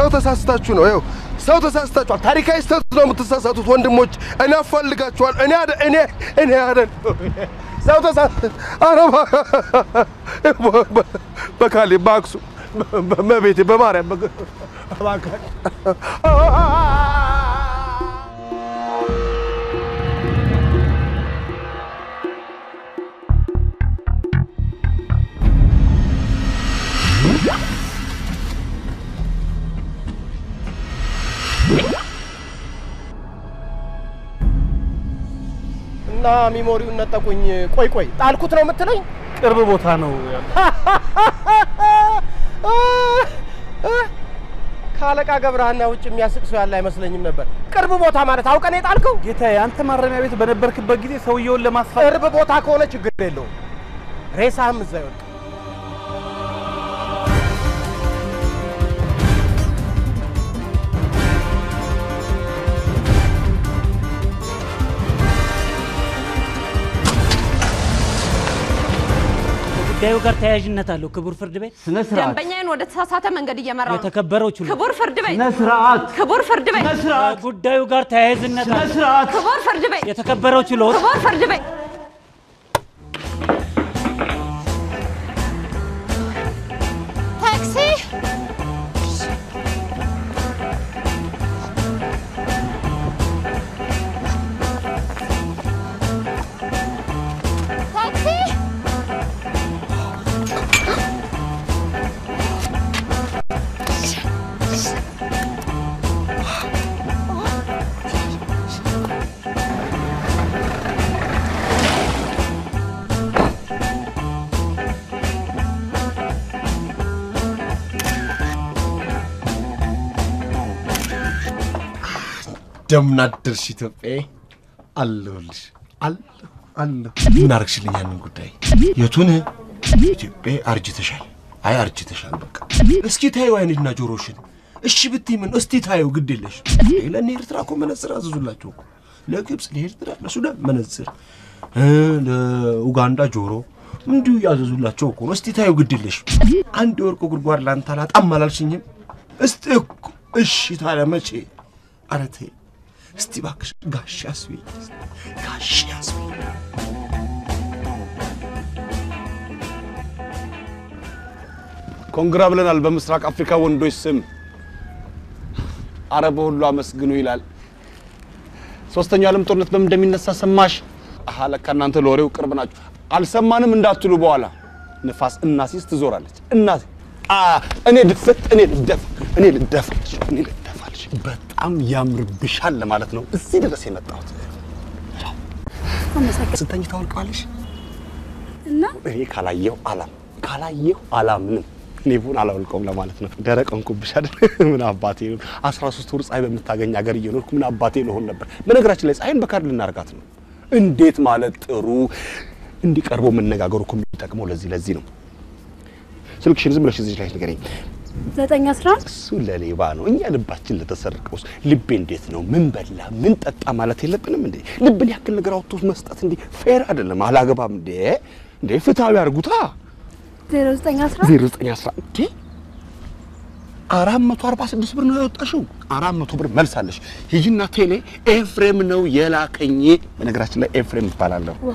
ተሳስታችሁ ነው። ይኸው ሰው ተሳስታችኋል። ታሪካዊ ስህተት ነው የምትሳሳቱት ወንድሞች። እኔ አፋልጋችኋል። እኔ አደ እኔ እኔ አደ ሰው ተሳስ አረባ በካሌ በአክሱም በቤቴ በማርያም እና ሚሞሪውን ነጠቁኝ። ቆይ ቆይ ጣልኩት ነው የምትለኝ? ቅርብ ቦታ ነው ከአለቃ ገብረሃና ውጭ የሚያስቅ ሰው ያለ አይመስለኝም ነበር። ቅርብ ቦታ ማለት አውቀን የጣልከው? ጌታዬ። አንተ ማረሚያ ቤት በነበርክበት ጊዜ ሰውየውን ለማስፋት ቅርብ ቦታ ከሆነ ችግር የለውም። ሬሳህም እዛ ይወድቅ። ጉዳዩ ጋር ተያያዥነት አለው። ክቡር ፍርድ ቤት ስነ ስርዓት ደንበኛዬን ወደ ተሳሳተ መንገድ እየመራው ነው። የተከበረው ችሎት ክቡር ፍርድ ቤት ስነ ስርዓት ክቡር ፍርድ ቤት ስነ ስርዓት ጉዳዩ ጋር ተያያዥነት ስነ አለው። ስርዓት ክቡር ፍርድ ቤት የተከበረው ችሎት ክቡር ፍርድ ቤት ታክሲ ታክሲ እንደምን አደርሽ ኢትዮጵያዬ? አለሁልሽ። አለሁ አለሁ። ምን አረግሽልኝ ያንን ጉዳይ? የቱን? ኢትዮጵያዬ አርጅተሻል። አይ አርጅተሻል። በቃ እስኪ ታዩ አይንና ጆሮሽን። እሺ ብትይ ምን እስቲ ታዩ። ግድ የለሽ ለእነ ኤርትራ እኮ መነጽር አዘዙላቸው እኮ ለግብፅ፣ ለኤርትራ፣ ለሱዳን መነጽር እ ለኡጋንዳ ጆሮ እንዲሁ ያዘዙላቸው እኮ ነው። እስቲ ታዩ። ግድ የለሽ አንድ የወርቅ ጉድጓድ ላንተ አላጣም አላልሽኝም? እስቲ እኮ እሺ ታዲያ መቼ? ኧረ ተይ እስቲ እባክሽ ጋሽ አስቢኝ፣ ጋሽ አስቢኝ። ኮንግራ ብለናል በምስራቅ አፍሪካ ወንዶች ስም አረብ ሁሉ አመስግኑ ይላል። ሶስተኛው ዓለም ጦርነት በምን እንደሚነሳ ሰማሽ? አሃ ለካ እናንተ ለወሬው ቅርብ ናችሁ። አልሰማንም እንዳትሉ በኋላ ንፋስ እናሲስ ትዞራለች። እናሲ አ እኔ ድፍት እኔ ልደፍ እኔ ልደፋልሽ እኔ ልደፋልሽ በጣም ያምርብሻል ለማለት ነው እዚህ ድረስ የመጣሁት። ስተኝ ታወልቀዋለሽ እና እኔ ካላየሁ አላም ካላየሁ አላምንም። ሌቡን አላወልቀውም ለማለት ነው። ደረቅ እንኩብሽ አይደል? ምን አባቴ ነው 13 ወር ፀሐይ በምታገኝ ሀገር እየኖርኩ ምን አባቴ ልሆን ነበር? በነገራችን ላይ ፀሐይን በካርድ ልናርጋት ነው። እንዴት ማለት ጥሩ እንዲቀርቦ መነጋገሩ እኮ የሚጠቅመው ለዚህ ለዚህ ነው። ስልክሽን ዝም ብለሽ እዚህ ላይ ንገረኝ። ዘጠኝ አስራ አንድ እሱ ለሌባ ነው። እኛ ልባችን ለተሰረቀውስ ልቤ እንዴት ነው? ምን በላ ምን ጠጣ ማለት የለብንም እንዴ? ልብን ያክል ነገር አውጥቶ መስጠት እንዴ ፌር አይደለም። አላገባም እንዴ እንዴ ፍትሃዊ አድርጉታ። ዜሮ ዘጠኝ አስራ ዜሮ ዘጠኝ አስራ እንዴ አራት መቶ አርባ ስድስት ብር ነው ያወጣሽው። አራት መቶ ብር መልሳለሽ። ሂጂና ቴሌ ኤፍሬም ነው የላከኝ። በነገራችን ላይ ኤፍሬም ይባላለሁ። ውሃ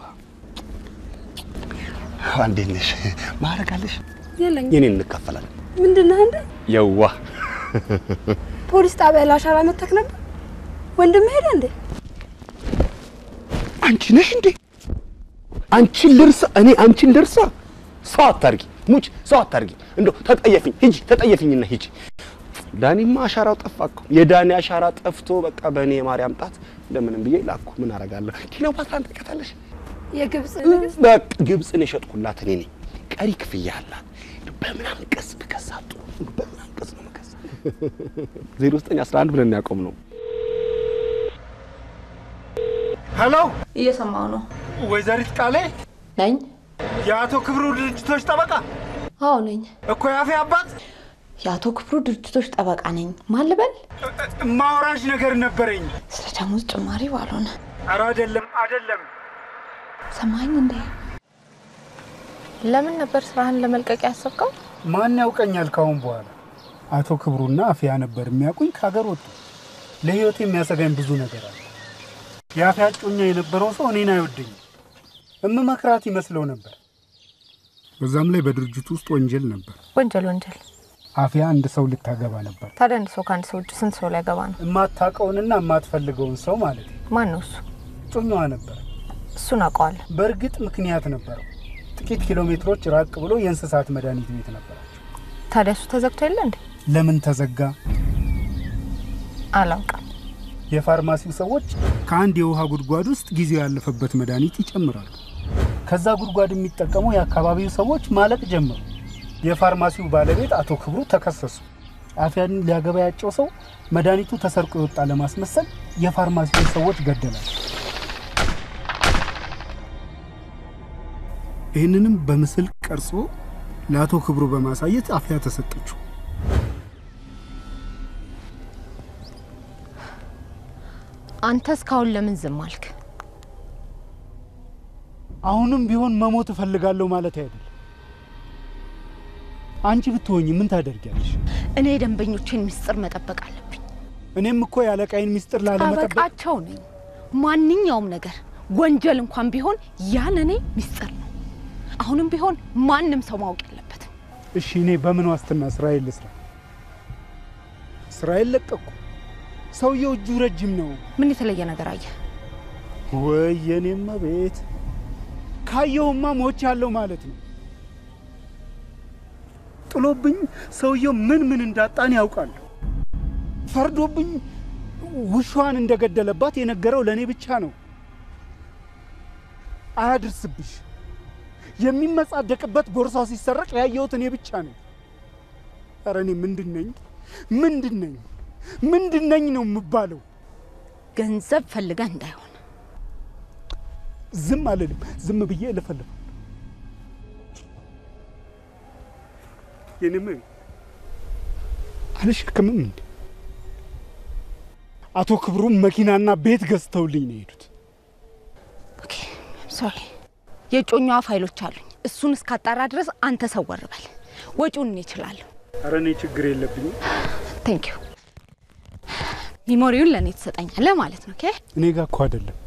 እንዴት ነሽ? ማዕረግ አለሽ? የለኝም። የኔን እንካፈላለን። ምንድን ነህ እንደ የዋ ፖሊስ ጣቢያ ለአሻራ መተክ ነበር። ወንድም ሄደ እንዴ? አንቺ ነሽ እንዴ? አንቺን ልርሳ? እኔ አንቺን ልርሳ? ሰው አታርጊ፣ ሙች ሰው አታርጊ። እንደው ተጠየፊኝ፣ ሂጂ ተጠየፊኝና ሂጂ። ዳኒማ አሻራው ጠፋ እኮ። የዳኒ አሻራ ጠፍቶ በቃ በእኔ የማርያም ጣት እንደምንም ብዬ ላኩ። ምን አረጋለሁ? ክሊዮፓትራን ታውቂያታለሽ? የግብፅ ንግስት በቃ ግብፅን የሸጥኩላት እኔ ነኝ። ቀሪ ክፍያ አላት። በምን አንቀጽ ብከሳ ጥሩ? በምን አንቀጽ ነው መከሳ? ዜሮ ዘጠኝ አስራ አንድ ብለን ያቆም ነው። ሄሎ፣ እየሰማው ነው ወይዘሪት ቃሌ ነኝ። የአቶ ክብሩ ድርጅቶች ጠበቃ አዎ ነኝ። እኮ ያፌ አባት የአቶ ክፍሩ ድርጅቶች ጠበቃ ነኝ። ማን ልበል? ማውራሽ ነገር ነበረኝ። ስለ ደሞዝ ጭማሪ ባልሆነ ኧረ አይደለም አይደለም፣ ሰማኝ እንዴ? ለምን ነበር ስራህን ለመልቀቅ ያሰብከው? ማን ያውቀኛል ካሁን በኋላ አቶ ክብሩና አፍያ ነበር የሚያውቁኝ። ከሀገር ወጡ። ለህይወት የሚያሰጋኝ ብዙ ነገር አለ። የአፍያ እጮኛ የነበረው ሰው እኔን አይወደኝም። እምመክራት ይመስለው ነበር። በዛም ላይ በድርጅቱ ውስጥ ወንጀል ነበር። ወንጀል ወንጀል። አፍያ አንድ ሰው ልታገባ ነበር። ታዲያ አንድ ሰው ከአንድ ሰው ውጭ ስንት ሰው ሊያገባ ነው? የማታውቀውንና የማትፈልገውን ሰው ማለት ነው። ማን ነው እሱ? እጮኛዋ ነበር። እሱን አውቀዋለሁ። በእርግጥ ምክንያት ነበረው። ጥቂት ኪሎ ሜትሮች ራቅ ብሎ የእንስሳት መድኃኒት ቤት ነበራቸው። ታዲያ እሱ ተዘግቶ የለ እንዴ? ለምን ተዘጋ? አላውቅም። የፋርማሲው ሰዎች ከአንድ የውሃ ጉድጓድ ውስጥ ጊዜው ያለፈበት መድኃኒት ይጨምራሉ። ከዛ ጉድጓድ የሚጠቀሙ የአካባቢው ሰዎች ማለቅ ጀመሩ። የፋርማሲው ባለቤት አቶ ክብሩ ተከሰሱ። አፍያን ሊያገባ ያጨው ሰው መድኃኒቱ ተሰርቆ የወጣ ለማስመሰል የፋርማሲውን ሰዎች ገደላል። ይህንንም በምስል ቀርጾ ለአቶ ክብሩ በማሳየት አፍያ ተሰጠችው። አንተ እስካሁን ለምን ዝም አልክ? አሁንም ቢሆን መሞት እፈልጋለሁ ማለት አይደለም። አንቺ ብትሆኝ ምን ታደርጊያለሽ? እኔ የደንበኞቼን ምስጢር መጠበቅ አለብኝ። እኔም እኮ የአለቃይን ሚስጥር ላለመጠበቅ ጠበቃቸው ነኝ። ማንኛውም ነገር ወንጀል እንኳን ቢሆን ያን እኔ ምስጢር ነው። አሁንም ቢሆን ማንም ሰው ማወቅ የለበትም። እሺ፣ እኔ በምን ዋስትና ስራዬን ልስራ? ስራዬን ለቀቅኩ። ሰውየው እጁ ረጅም ነው። ምን የተለየ ነገር አየ? ወይ የኔማ ቤት ካየሁማ ሞች ያለው ማለት ነው። ጥሎብኝ ሰውየው ምን ምን እንዳጣን ያውቃለሁ። ፈርዶብኝ ውሻዋን እንደገደለባት የነገረው ለእኔ ብቻ ነው። አያድርስብሽ። የሚመጻደቅበት ቦርሳው ሲሰረቅ ያየሁት እኔ ብቻ ነኝ። ኧረ እኔ ምንድን ነኝ? ምንድን ነኝ? ምንድን ነኝ ነው የምባለው? ገንዘብ ፈልገህ እንዳይሆን ዝም አልልም። ዝም ብዬ እለፈልፋለሁ። የኔም አልሸክምም እንዴ? አቶ ክብሩም መኪናና ቤት ገዝተውልኝ ነው የሄዱት። ሶሪ፣ የእጮኛዋ ፋይሎች አሉኝ። እሱን እስካጣራ ድረስ አንተ ሰወር በል። ወጪውን እኔ እችላለሁ። ኧረ እኔ ችግር የለብኝም። ቴንክ ዩ። ሚሞሪውን ለእኔ ትሰጠኛለህ ማለት ነው። ኦኬ። እኔ ጋር እኮ አይደለም።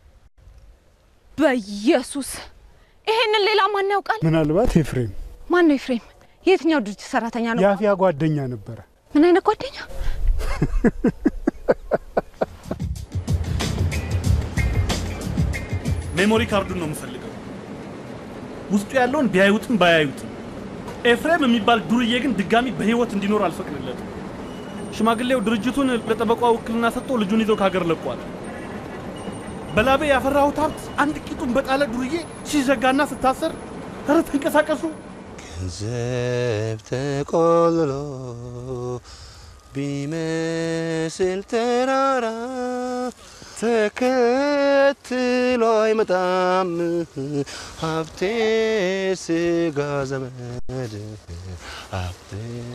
በኢየሱስ ይሄንን ሌላ ማን ያውቃል? ምናልባት ኤፍሬም ማን ነው ኤፍሬም? የትኛው ድርጅት ሰራተኛ ነው? የአፍያ ጓደኛ ነበረ። ምን አይነት ጓደኛ? ሜሞሪ ካርዱን ነው የምፈልገው። ውስጡ ያለውን ቢያዩትም ባያዩትም። ኤፍሬም የሚባል ዱርዬ ግን ድጋሚ በህይወት እንዲኖር አልፈቅድለትም። ሽማግሌው ድርጅቱን ለጠበቋ ውክልና ሰጥቶ ልጁን ይዘው ከሀገር ለቋል። በላቤ ያፈራሁት ሀብት አንድ ቂጡን በጣለ ዱርዬ ሲዘጋና ስታሰር፣ ኧረ ተንቀሳቀሱ። ገንዘብ ተቆልሎ ቢመስል ተራራ ተከትሎ አይመጣም ሀብቴ ስጋ ዘመድ ሀብቴ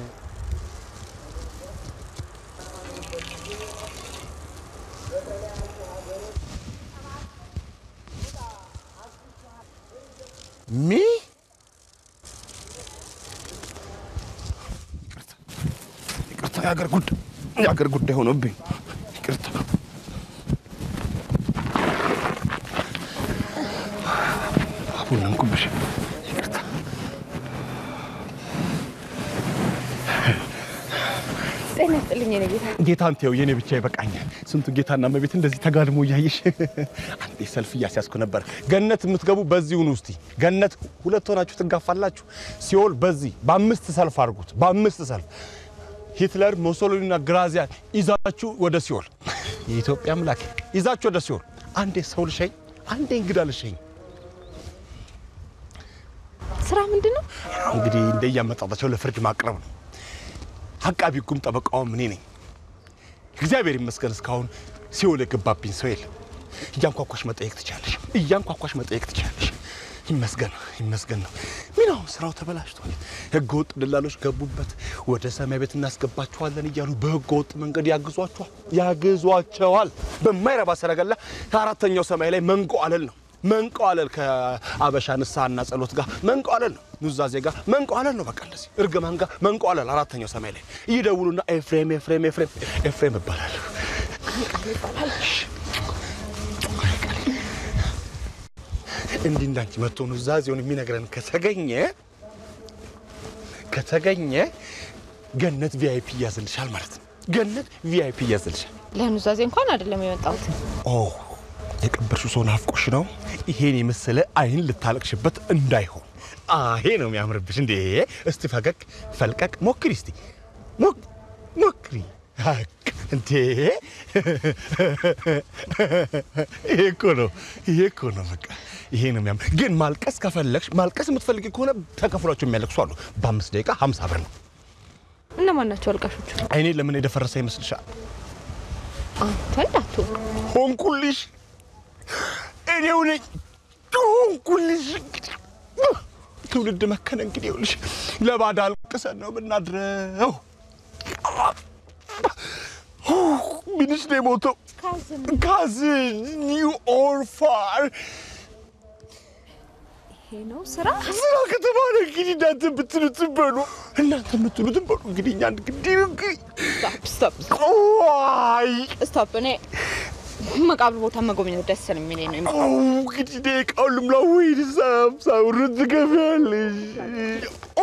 ሚ ይቅርታ፣ የአገር ጉዳይ የአገር ጉዳይ ሆኖብኝ ይቅርታ። አቡነ እንኩብሽ ይቅርታ። ጤና ይስጥልኝ የኔ ጌታ። ጌታ አንተው የኔ ብቻ ይበቃኛል። ስንቱ ጌታና እመቤት እንደዚህ ተጋድሞ እያየሽ አንዴ ሰልፍ እያስያዝኩ ነበር። ገነት የምትገቡ በዚሁ ነው። እስቲ ገነት ሁለት ሆናችሁ ትጋፋላችሁ። ሲኦል በዚህ በአምስት ሰልፍ አድርጉት። በአምስት ሰልፍ ሂትለር፣ ሞሶሎኒና ግራዚያን ይዛችሁ ወደ ሲኦል፣ የኢትዮጵያ አምላክ ይዛችሁ ወደ ሲኦል። አንዴ ሰው ልሸኝ፣ አንዴ እንግዳ ልሸኝ። ስራ ምንድን ነው? እንግዲህ እንደያመጣጣቸው ለፍርድ ማቅረብ ነው። አቃቢ ሕጉም ጠበቃውም እኔ ነኝ። እግዚአብሔር ይመስገን እስካሁን ሲኦል የገባብኝ ሰው የለም። እያንኳኳሽ መጠየቅ ትችላለሽ፣ እያንኳኳሽ መጠየቅ ትችላለሽ። ይመስገን ይመስገን ነው። ምን አሁን ስራው ተበላሽቷል። ህገ ወጥ ደላሎች ገቡበት። ወደ ሰማይ ቤት እናስገባችኋለን እያሉ በህገ ወጥ መንገድ ያግዟቸዋል ያግዟቸዋል። በማይረባ ሰረገላ ከአራተኛው ሰማይ ላይ መንጎ አለል ነው። መንቀዋለል ከአበሻ ንስሐና ጸሎት ጋር መንቀዋለል ነው። ኑዛዜ ጋር መንቀዋለል ነው። በቃ እንደዚህ እርግማን ጋር መንቀዋለል። አራተኛው ሰማይ ላይ ይደውሉና ኤፍሬም ኤፍሬም ኤፍሬም ኤፍሬም እባላለሁ እንዲህ እንዳንቺ መጥቶ ኑዛዜውን የሚነግረን ከተገኘ ከተገኘ ገነት ቪአይፒ እያዝልሻል ማለት ነው። ገነት ቪአይፒ እያዝልሻል። ለኑዛዜ እንኳን አይደለም የመጣሁት። ኦ የቀበርሽው ሰው ናፍቆሽ ነው። ይሄን የመሰለ አይን ልታለቅሽበት እንዳይሆን አሄ ነው የሚያምርብሽ። እንዴ እስቲ ፈገግ ፈልቀቅ ሞክሪ፣ እስቲ ሞክ- ሞክሪ። ሀቅ እንዴ ይሄ እኮ ነው፣ ይሄ እኮ ነው። በቃ ይሄ ነው የሚያምር። ግን ማልቀስ ከፈለግሽ ማልቀስ የምትፈልጊ ከሆነ ተከፍሏቸው የሚያለቅሱ አሉ። በአምስት ደቂቃ ሀምሳ ብር ነው። እነማን ናቸው አልቃሾቹ? አይኔ ለምን የደፈረሰ ይመስልሻል? አንተ እንዳትሆን ሆንኩልሽ እኔው ነኝ ሆንኩልሽ። ትውልድ መከነ እንግዲህ ይኸውልሽ ለባዳ አልቅሰን ነው የምናድረው። ምንሽ ነው የሞተው? ካዝን ዩ ኦርፋር ይሄ ነው ስራ። ስራ ከተባለ እንግዲህ እናንተ የምትሉትን በሉ፣ እናንተ የምትሉትን በሉ። እንግዲህ እኛ እንግዲህ እንግዲህ ስቶፕ ቆይ ስቶፕ። እኔ መቃብር ቦታ መጎብኘት ደስ ነው የሚለኝ ነው። አዎ እንግዲህ ደቂቃውን ልምላ ወይ ሳምሳ ብር ትገቢያለሽ? ኦ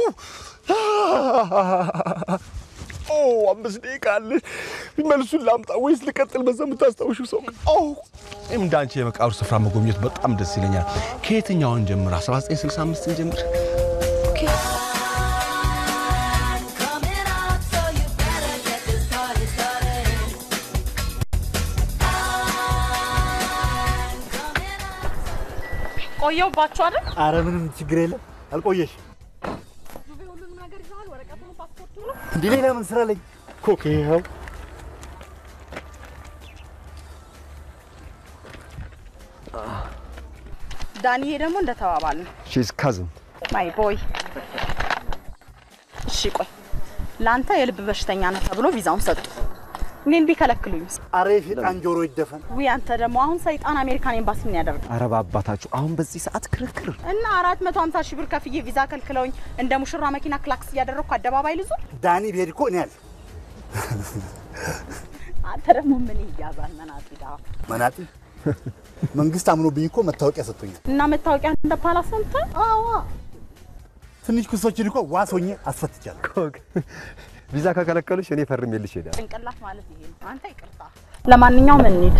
ኦ አምስት ደቂቃ አለሽ። መልሱን ላምጣ ወይስ ልቀጥል? በዛ የምታስታውሺው ሰው ኦ እንደ አንቺ የመቃብር ስፍራ መጎብኘት በጣም ደስ ይለኛል። ከየትኛውን ጀምር? 1965 ጀምር። ቆየውባችሁ አይደል? አረ ምንም ችግር የለም አልቆየሽ። እንዴ ሌላ ምን ስራ አለኝ? ኮክ ይኸው ዳንዬ ደግሞ እንደተባባል ነው ሺዝ ካዝን ማይ ቦይ። እሺ ቆይ ለአንተ የልብ በሽተኛ ነህ ተብሎ ቪዛውን ሰጡ። እኔን ቢከለክሉኝ አረ የሴጣን ጆሮ ይደፈን። ውይ አንተ ደግሞ አሁን ሰይጣን አሜሪካን ኤምባሲ ምን ያደርግ አረ በአባታችሁ አሁን በዚህ ሰዓት ክርክር እና አራት መቶ ሀምሳ ሺህ ብር ከፍዬ ቪዛ ከልክለውኝ እንደ ሙሽራ መኪና ክላክስ እያደረግኩ አደባባይ ልዙ። ዳኒ ብሄድ እኮ እኔ አለ አንተ ደግሞ ምን ይያዛል መናጢ ዳ መናጢ መንግስት አምኖብኝ እኮ መታወቂያ ሰጥቶኛል። እና መታወቂያ እንደ ፓላስ ነው የምታይ? ትንሽ ክሶችን እኮ ዋስ ሆኜ አስፈትቻለሁ። ቪዛ ከከለከሉሽ እኔ ፈርሜልሽ እሄዳለሁ። ጭንቅላት ማለት ይሄ ነው። አንተ ይቅርታ። ለማንኛውም እንሂድ።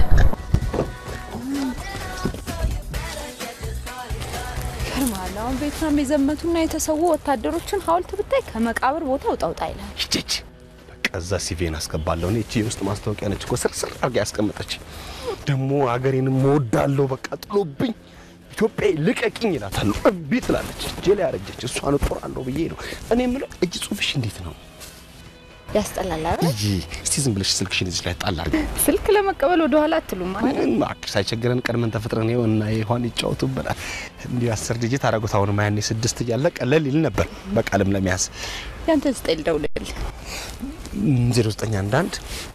ይገርማል። አሁን ቬትናም የዘመቱና የተሰዉ ወታደሮችን ሐውልት ብታይ ከመቃብር ቦታ ውጣውጣ ይላል። ይቺች በቃ እዛ ሲቪን አስገባለሁ። እኔ እቺ የውስጥ ማስታወቂያ ነች እኮ ስርስር አድርጋ ያስቀመጠች። ደግሞ አገሬን እወዳለሁ በቃ ጥሎብኝ ኢትዮጵያ ልቀቂኝ ይላታለሁ። እምቢ ትላለች። እጄ ላይ ያረጀች እሷን እጦራለሁ ብዬ ነው እኔ የምለው። እጅ ጽሁፍሽ እንዴት ነው? ያስጠላል አይደል? እይ እስቲ ዝም ብለሽ ስልክሽን እዚህ ላይ ጣል አድርጊ። ስልክ ለመቀበል ወደ ኋላ አትሉም ማለት ምንም እባክሽ ሳይቸግረን ቀድመን ተፈጥረን ይኸው እና ይኋን ይጫወቱብናል። እንዲህ አስር ዲጂት አደረጉት። አሁን ያኔ ስድስት እያለ ቀለል ይል ነበር በቃልም ለመያዝ ያንተ ስጠኝ ልደውልልህ። ዜሮ ዘጠኝ አንድ አንድ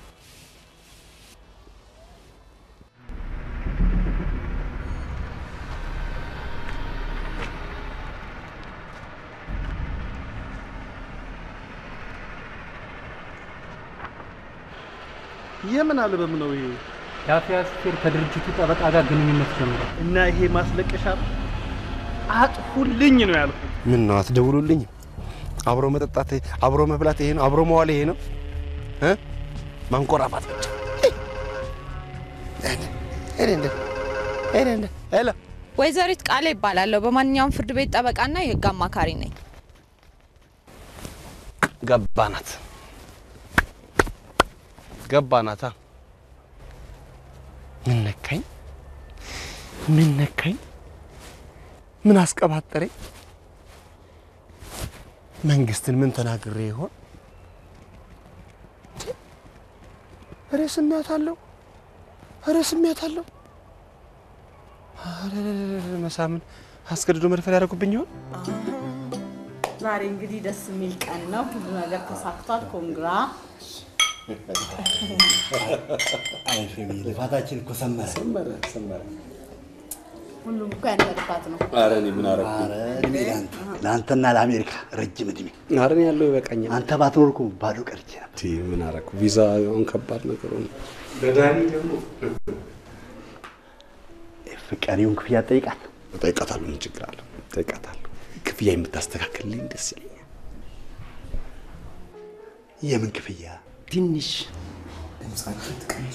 የምን አልበም ነው ይሄ? የአፍያ ሹፌር ከድርጅቱ ጠበቃ ጋር ግንኙነት ጀምሯል። እና ይሄ ማስለቀሻ ነው? አጥፉልኝ ነው ያልኩት። ምን ነው አትደውሉልኝ? አብሮ መጠጣት፣ አብሮ መብላት ይሄ ነው? አብሮ መዋል ይሄ ነው? እ ማንቆራፋት ብቻ ሄሎ ወይዘሪት ቃሌ ይባላለሁ። በማንኛውም ፍርድ ቤት ጠበቃና የህግ አማካሪ ነኝ። ገባናት ገባናታ። ምን ነካኝ? ምን ነካኝ? ምን አስቀባጠረኝ? መንግስትን ምን ተናግሬ ይሆን? ኧረ ስሜት አለው፣ ኧረ ስሜት አለው። ኧረ መሳምን አስገድዶ መድፈር ያደረጉብኝ ይሆን? ዛሬ እንግዲህ ደስ የሚል ቀን ነው። ሁሉ ነገር ተሳክቷል። ኮንግራ አይ ፌሚ ልፋታችን እኮ ሰመረ። ሰመረ ሰመረ። ሁሉም እኮ ያንተ ጥፋት ነው። ኧረ እኔ ምን አደረኩ? ኧረ እድሜ ለአንተ ለአንተና ለአሜሪካ ረጅም እድሜ። ኧረ እኔ ያለው ይበቃኛል። አንተ ባትኖር እኮ ባዶ ቀርቼ ነበር። ቲ ምን አደረኩ? ቪዛ አሁን ከባድ ነገር ሆነ። ለዳኒ ደግሞ ፍቃሪውን ክፍያ ትጠይቃለህ? እጠይቃታለሁ። ምን ችግር አለው? እጠይቃታለሁ። ክፍያ የምታስተካክልልኝ ደስ ይለኛል። የምን ክፍያ? ትንሽ ድምጻችሁ ትቀንሱ።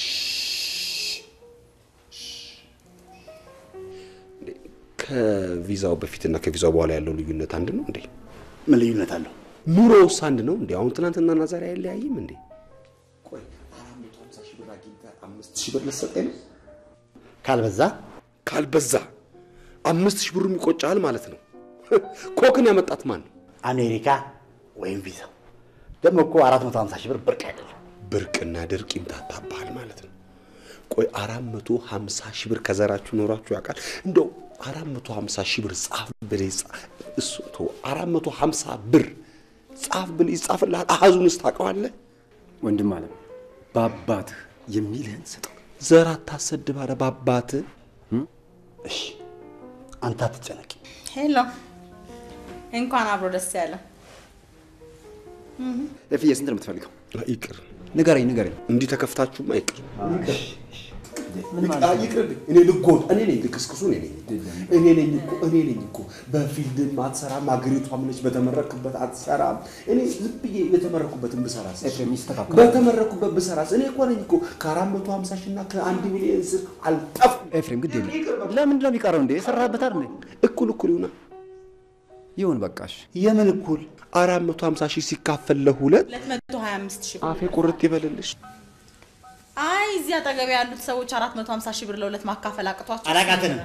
ከቪዛው በፊትና ከቪዛው በኋላ ያለው ልዩነት አንድ ነው እንዴ? ምን ልዩነት አለው? ኑሮውስ አንድ ነው እንዴ? አሁን ትናንትናና ዛሬ አይለያይም እንዴ? ቆይ አራት መቶ ሀምሳ ሺህ ብር አግኝተህ አምስት ሺህ ብር ልትሰጠኝ ነው? ካልበዛ ካልበዛ አምስት ሺህ ብሩም ይቆጫል ማለት ነው። ኮክን ያመጣት ማን ነው? አሜሪካ ወይም ቪዛ። ደግሞ እኮ አራት መቶ ሀምሳ ሺህ ብር ብርቅ አይደለም። ብርቅና ድርቅ ይምታታብሃል ማለት ነው። ቆይ አራት መቶ ሀምሳ ሺህ ብር ከዘራችሁ ኖራችሁ ያውቃል? እንደው አራት መቶ ሀምሳ ሺህ ብር ጻፍ ብለህ ይጻ- እሱ ተው፣ አራት መቶ ሀምሳ ብር ጻፍ ብለህ ይጻፍልሃል። አሃዙንስ ታውቀዋለህ? ወንድም አለም በአባትህ የሚልህን ስጠው። ዘር አታሰድብ አለ በአባትህ። እሺ አንተ አትጨነቂ። ሄሎ፣ እንኳን አብሮ ደስ ያለ። እፍዬ ስንት ነው የምትፈልገው? ይቅር ንገረኝ ንገረኝ። እንዲህ ተከፍታችሁማ ይቅር ይቅርብኝ። እኔ ልጎድ እኔ ነኝ ልክስክሱ እኔ ነኝ እኔ ነኝ እኮ እኔ ነኝ እኮ በፊልድም አትሰራም፣ አገሪቷም ነች በተመረክበት አትሰራም። እኔ ዝም ብዬ የተመረኩበትን ብሰራስ በተመረኩበት ብሰራስ እኔ እኮ ነኝ እኮ ከአራት መቶ ሀምሳ ሺህ እና ከአንድ ሚሊዮን ስር አልጠፍኩም። ኤፍሬም ግድ የለም። ለምንድን ነው የሚቀረው እንዴ? የሰራህበት አይደል እንዴ? እኩል እኩል ይሁና። ይሁን በቃሽ። የምን እኩል? አራት መቶ ሀምሳ ሺህ ሲካፈል ለሁለት 225 ሺህ ብር። አፌ ቁርጥ ይበልልሽ። አይ እዚህ አጠገብ ያሉት ሰዎች 450 ሺህ ብር ለሁለት ማካፈል አቅቷቸው አላቃተንም።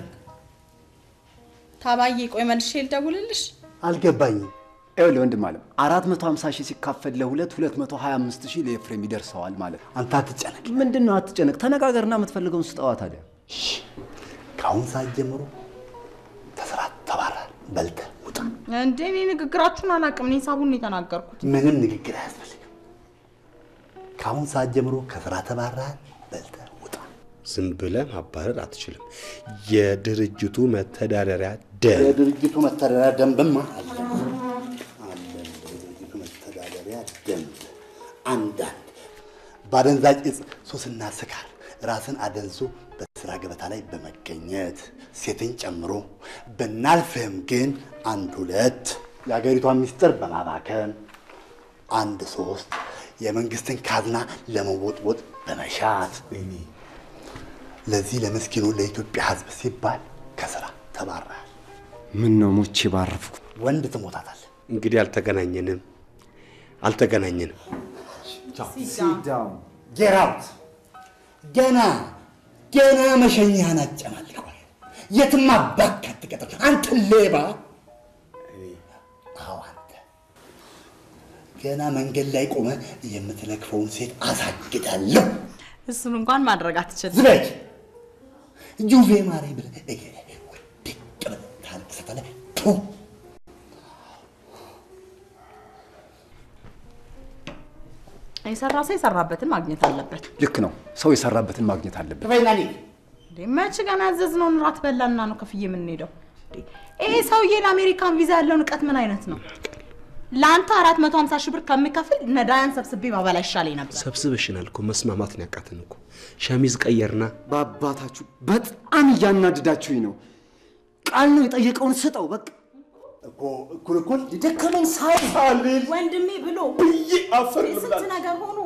ታባዬ፣ ቆይ መልሼ ልደውልልሽ። አልገባኝም። ይኸውልህ ወንድም አለም አራት መቶ ሀምሳ ሺህ ሲካፈል ለሁለት ሁለት መቶ ሀያ አምስት ሺህ ለኤፍሬም ይደርሰዋል ማለት ነው። አንተ አትጨነቅ። ምንድን ነው አትጨነቅ፣ ተነጋገርና የምትፈልገውን ስጠዋ ታዲያ። ከአሁን ሰዓት ጀምሮ ተስራ ተባራል። በልተህ ውጣ። እንዴ እኔ ንግግራችሁን አላውቅም። እኔ ሂሳቡን ነው የተናገርኩት። ምንም ንግግር አያስፈልግም። ከአሁን ሰዓት ጀምሮ ከስራ ተባራል። በልተህ ውጣ። ዝም ብለህ ማባረር አትችልም። የድርጅቱ መተዳደሪያ ደንብ የድርጅቱ መተዳደሪያ ደንብማ አለ አለ። የድርጅቱ መተዳደሪያ ደንብ አንዳንድ በአደንዛዥ እጽ ሱስና ስካር ራስን አደንዞ በስራ ገበታ ላይ በመገኘት ሴትን ጨምሮ ብናልፍህም ግን አንድ ሁለት የሀገሪቷን ሚስጥር በማባከን አንድ ሶስት የመንግስትን ካዝና ለመወጥወጥ በመሻት ለዚህ ለምስኪኑ ለኢትዮጵያ ሕዝብ ሲባል ከስራ ተባረሃል። ምን ነው ሞቼ ባረፍኩ። ወንድ ትሞታታለህ። እንግዲህ አልተገናኘንም አልተገናኘንም። ጌት አውት። ገና ገና መሸኛህን አጨማልቀዋል። የትም አባክ አትቀጥር። አንተ ሌባ! አዎ አንተ ገና መንገድ ላይ ቆመ የምትለክፈውን ሴት አሳግዳለሁ። እሱን እንኳን ማድረግ አትችልም። ዝለጅ ጁቬ ማሬ ብለህ እገሌ ውድቅ ብለህ ታለቅሳታለህ። ቱ የሰራ ሰው የሰራበትን ማግኘት አለበት። ልክ ነው። ሰው የሰራበትን ማግኘት አለበት። ክፈይና ልሂድ። እንዴ መች ገና ያዘዝነውን ራት በላና ነው ከፍዬ የምንሄደው? እንዴ ይሄ ሰውዬ ለአሜሪካን ቪዛ ያለውን እውቀት ምን አይነት ነው? ለአንተ አራት መቶ ሀምሳ ሺህ ብር ከምከፍል ነዳያን ሰብስቤ ባበላ ይሻለኝ ነበር። ሰብስበሽናል እኮ መስማማት ነው ያቃተን እኮ። ሸሚዝ ቀየርና በአባታችሁ በጣም እያናድዳችሁኝ ነው። ቃል ነው የጠየቀውን ስጠው በቃ። እኮ እኩል እኩል ደከመኝ ሳይ ወንድሜ ብሎ አፈር ስንት ነገር ሆኖ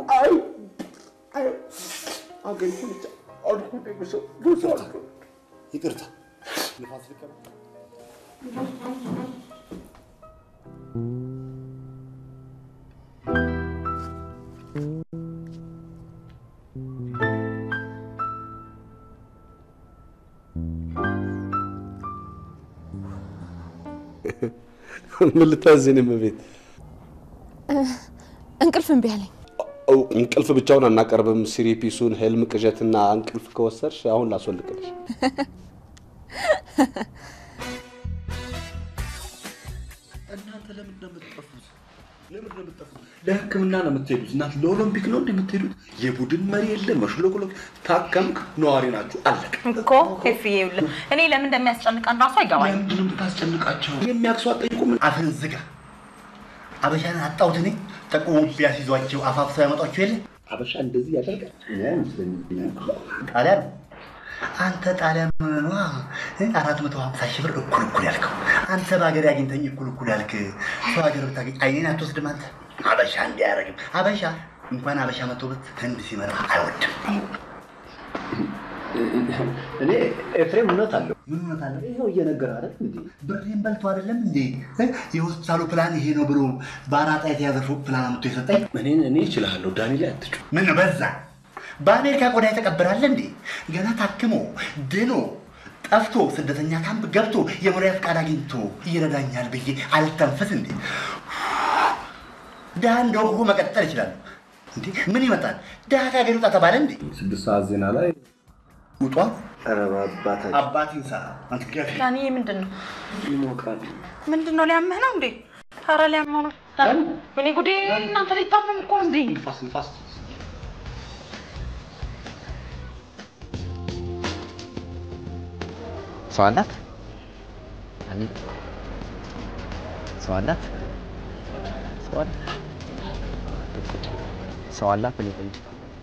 ይቅርታ ንፋስ ልቀበል። ምን ልታዝን እመቤት? እንቅልፍ እምቢ አለኝ። ኦ፣ እንቅልፍ ብቻውን አናቀርብም። ሲሪፒሱን ህልም፣ ቅዠትና እንቅልፍ ከወሰድሽ አሁን ላስወልቅልሽ። እናንተ ለምንድን ነው የምትጠፉት? ለምንድን ነው የምትጠፉት? ለሕክምና ነው የምትሄዱት። እናት ለኦሎምፒክ ነው እንደ የምትሄዱት? የቡድን መሪ የለ መሽሎክሎክ። ታከምክ፣ ነዋሪ ናችሁ፣ አለቀ። እኮ ኤፍዬ ይኸውልህ እኔ ለምን እንደሚያስጨንቀን ራሱ አይገባኝም። ለምንድን ነው የምታስጨንቃቸው? የሚያክሱ አጠይቁም። አፍን ዝጋ። አበሻን አጣሁት እኔ ጠቁሞ ቢያስይዟቸው አፋፍሰው ያመጧቸው የለ አበሻ እንደዚህ ያደርጋል? ጣሊያን አንተ ጣሊያን ሆነኗ አራት መቶ ሀምሳ ሺህ ብር እኩል እኩል ያልከው አንተ በሀገር አግኝተኝ እኩል እኩል ያልክ ሰው ሀገር ብታገኝ አይኔን አትወስድም አንተ አበሻ እንዲህ አያደርግም አበሻ እንኳን አበሻ መቶበት ህንድ ሲመራ አይወድም እኔ ኤፍሬም እውነት አለው። ምን እውነት አለ ይኸው እየነገረ አይደል እንዴ? ብሬን በልቶ አይደለም እንዴ እ? የሆስፒታሉ ፕላን ይሄ ነው ብሎ በአራጣ የተያዘ ፎቅ ፕላን አምጥቶ የሰጠኝ እኔን እኔ እችላለሁ። ዳኒ ላይ አትጩ። ምን በዛ በአሜሪካ ቆዳ የተቀበራለ እንዴ ገና ታክሞ ድኖ ጠፍቶ ስደተኛ ካምፕ ገብቶ የመኖሪያ ፈቃድ አግኝቶ ይረዳኛል ብዬ አልተንፈስ እንዴ ድሃ እንደው እኮ መቀጠል ይችላሉ እንዴ ምን ይመጣል ድሃ ከሀገር ይውጣ ተባለ እንዴ ስድስት ሰዓት ዜና ላይ ውጧ ኧረ በአባታችን አባቴን ሳ አንተ ገፊ ዳኒ ምንድን ነው ይሞቃል። ምንድን ነው ሊያምህ ነው እንዴ? ኧረ ሊያምህ ነው። እኔ ጉዴ እናንተ ሊታመም እኮ እንዴ ንፋስ ንፋስ ሰው አላት ሰው አላት ሰው አላት ሰው አላት እኔ ጠይቅ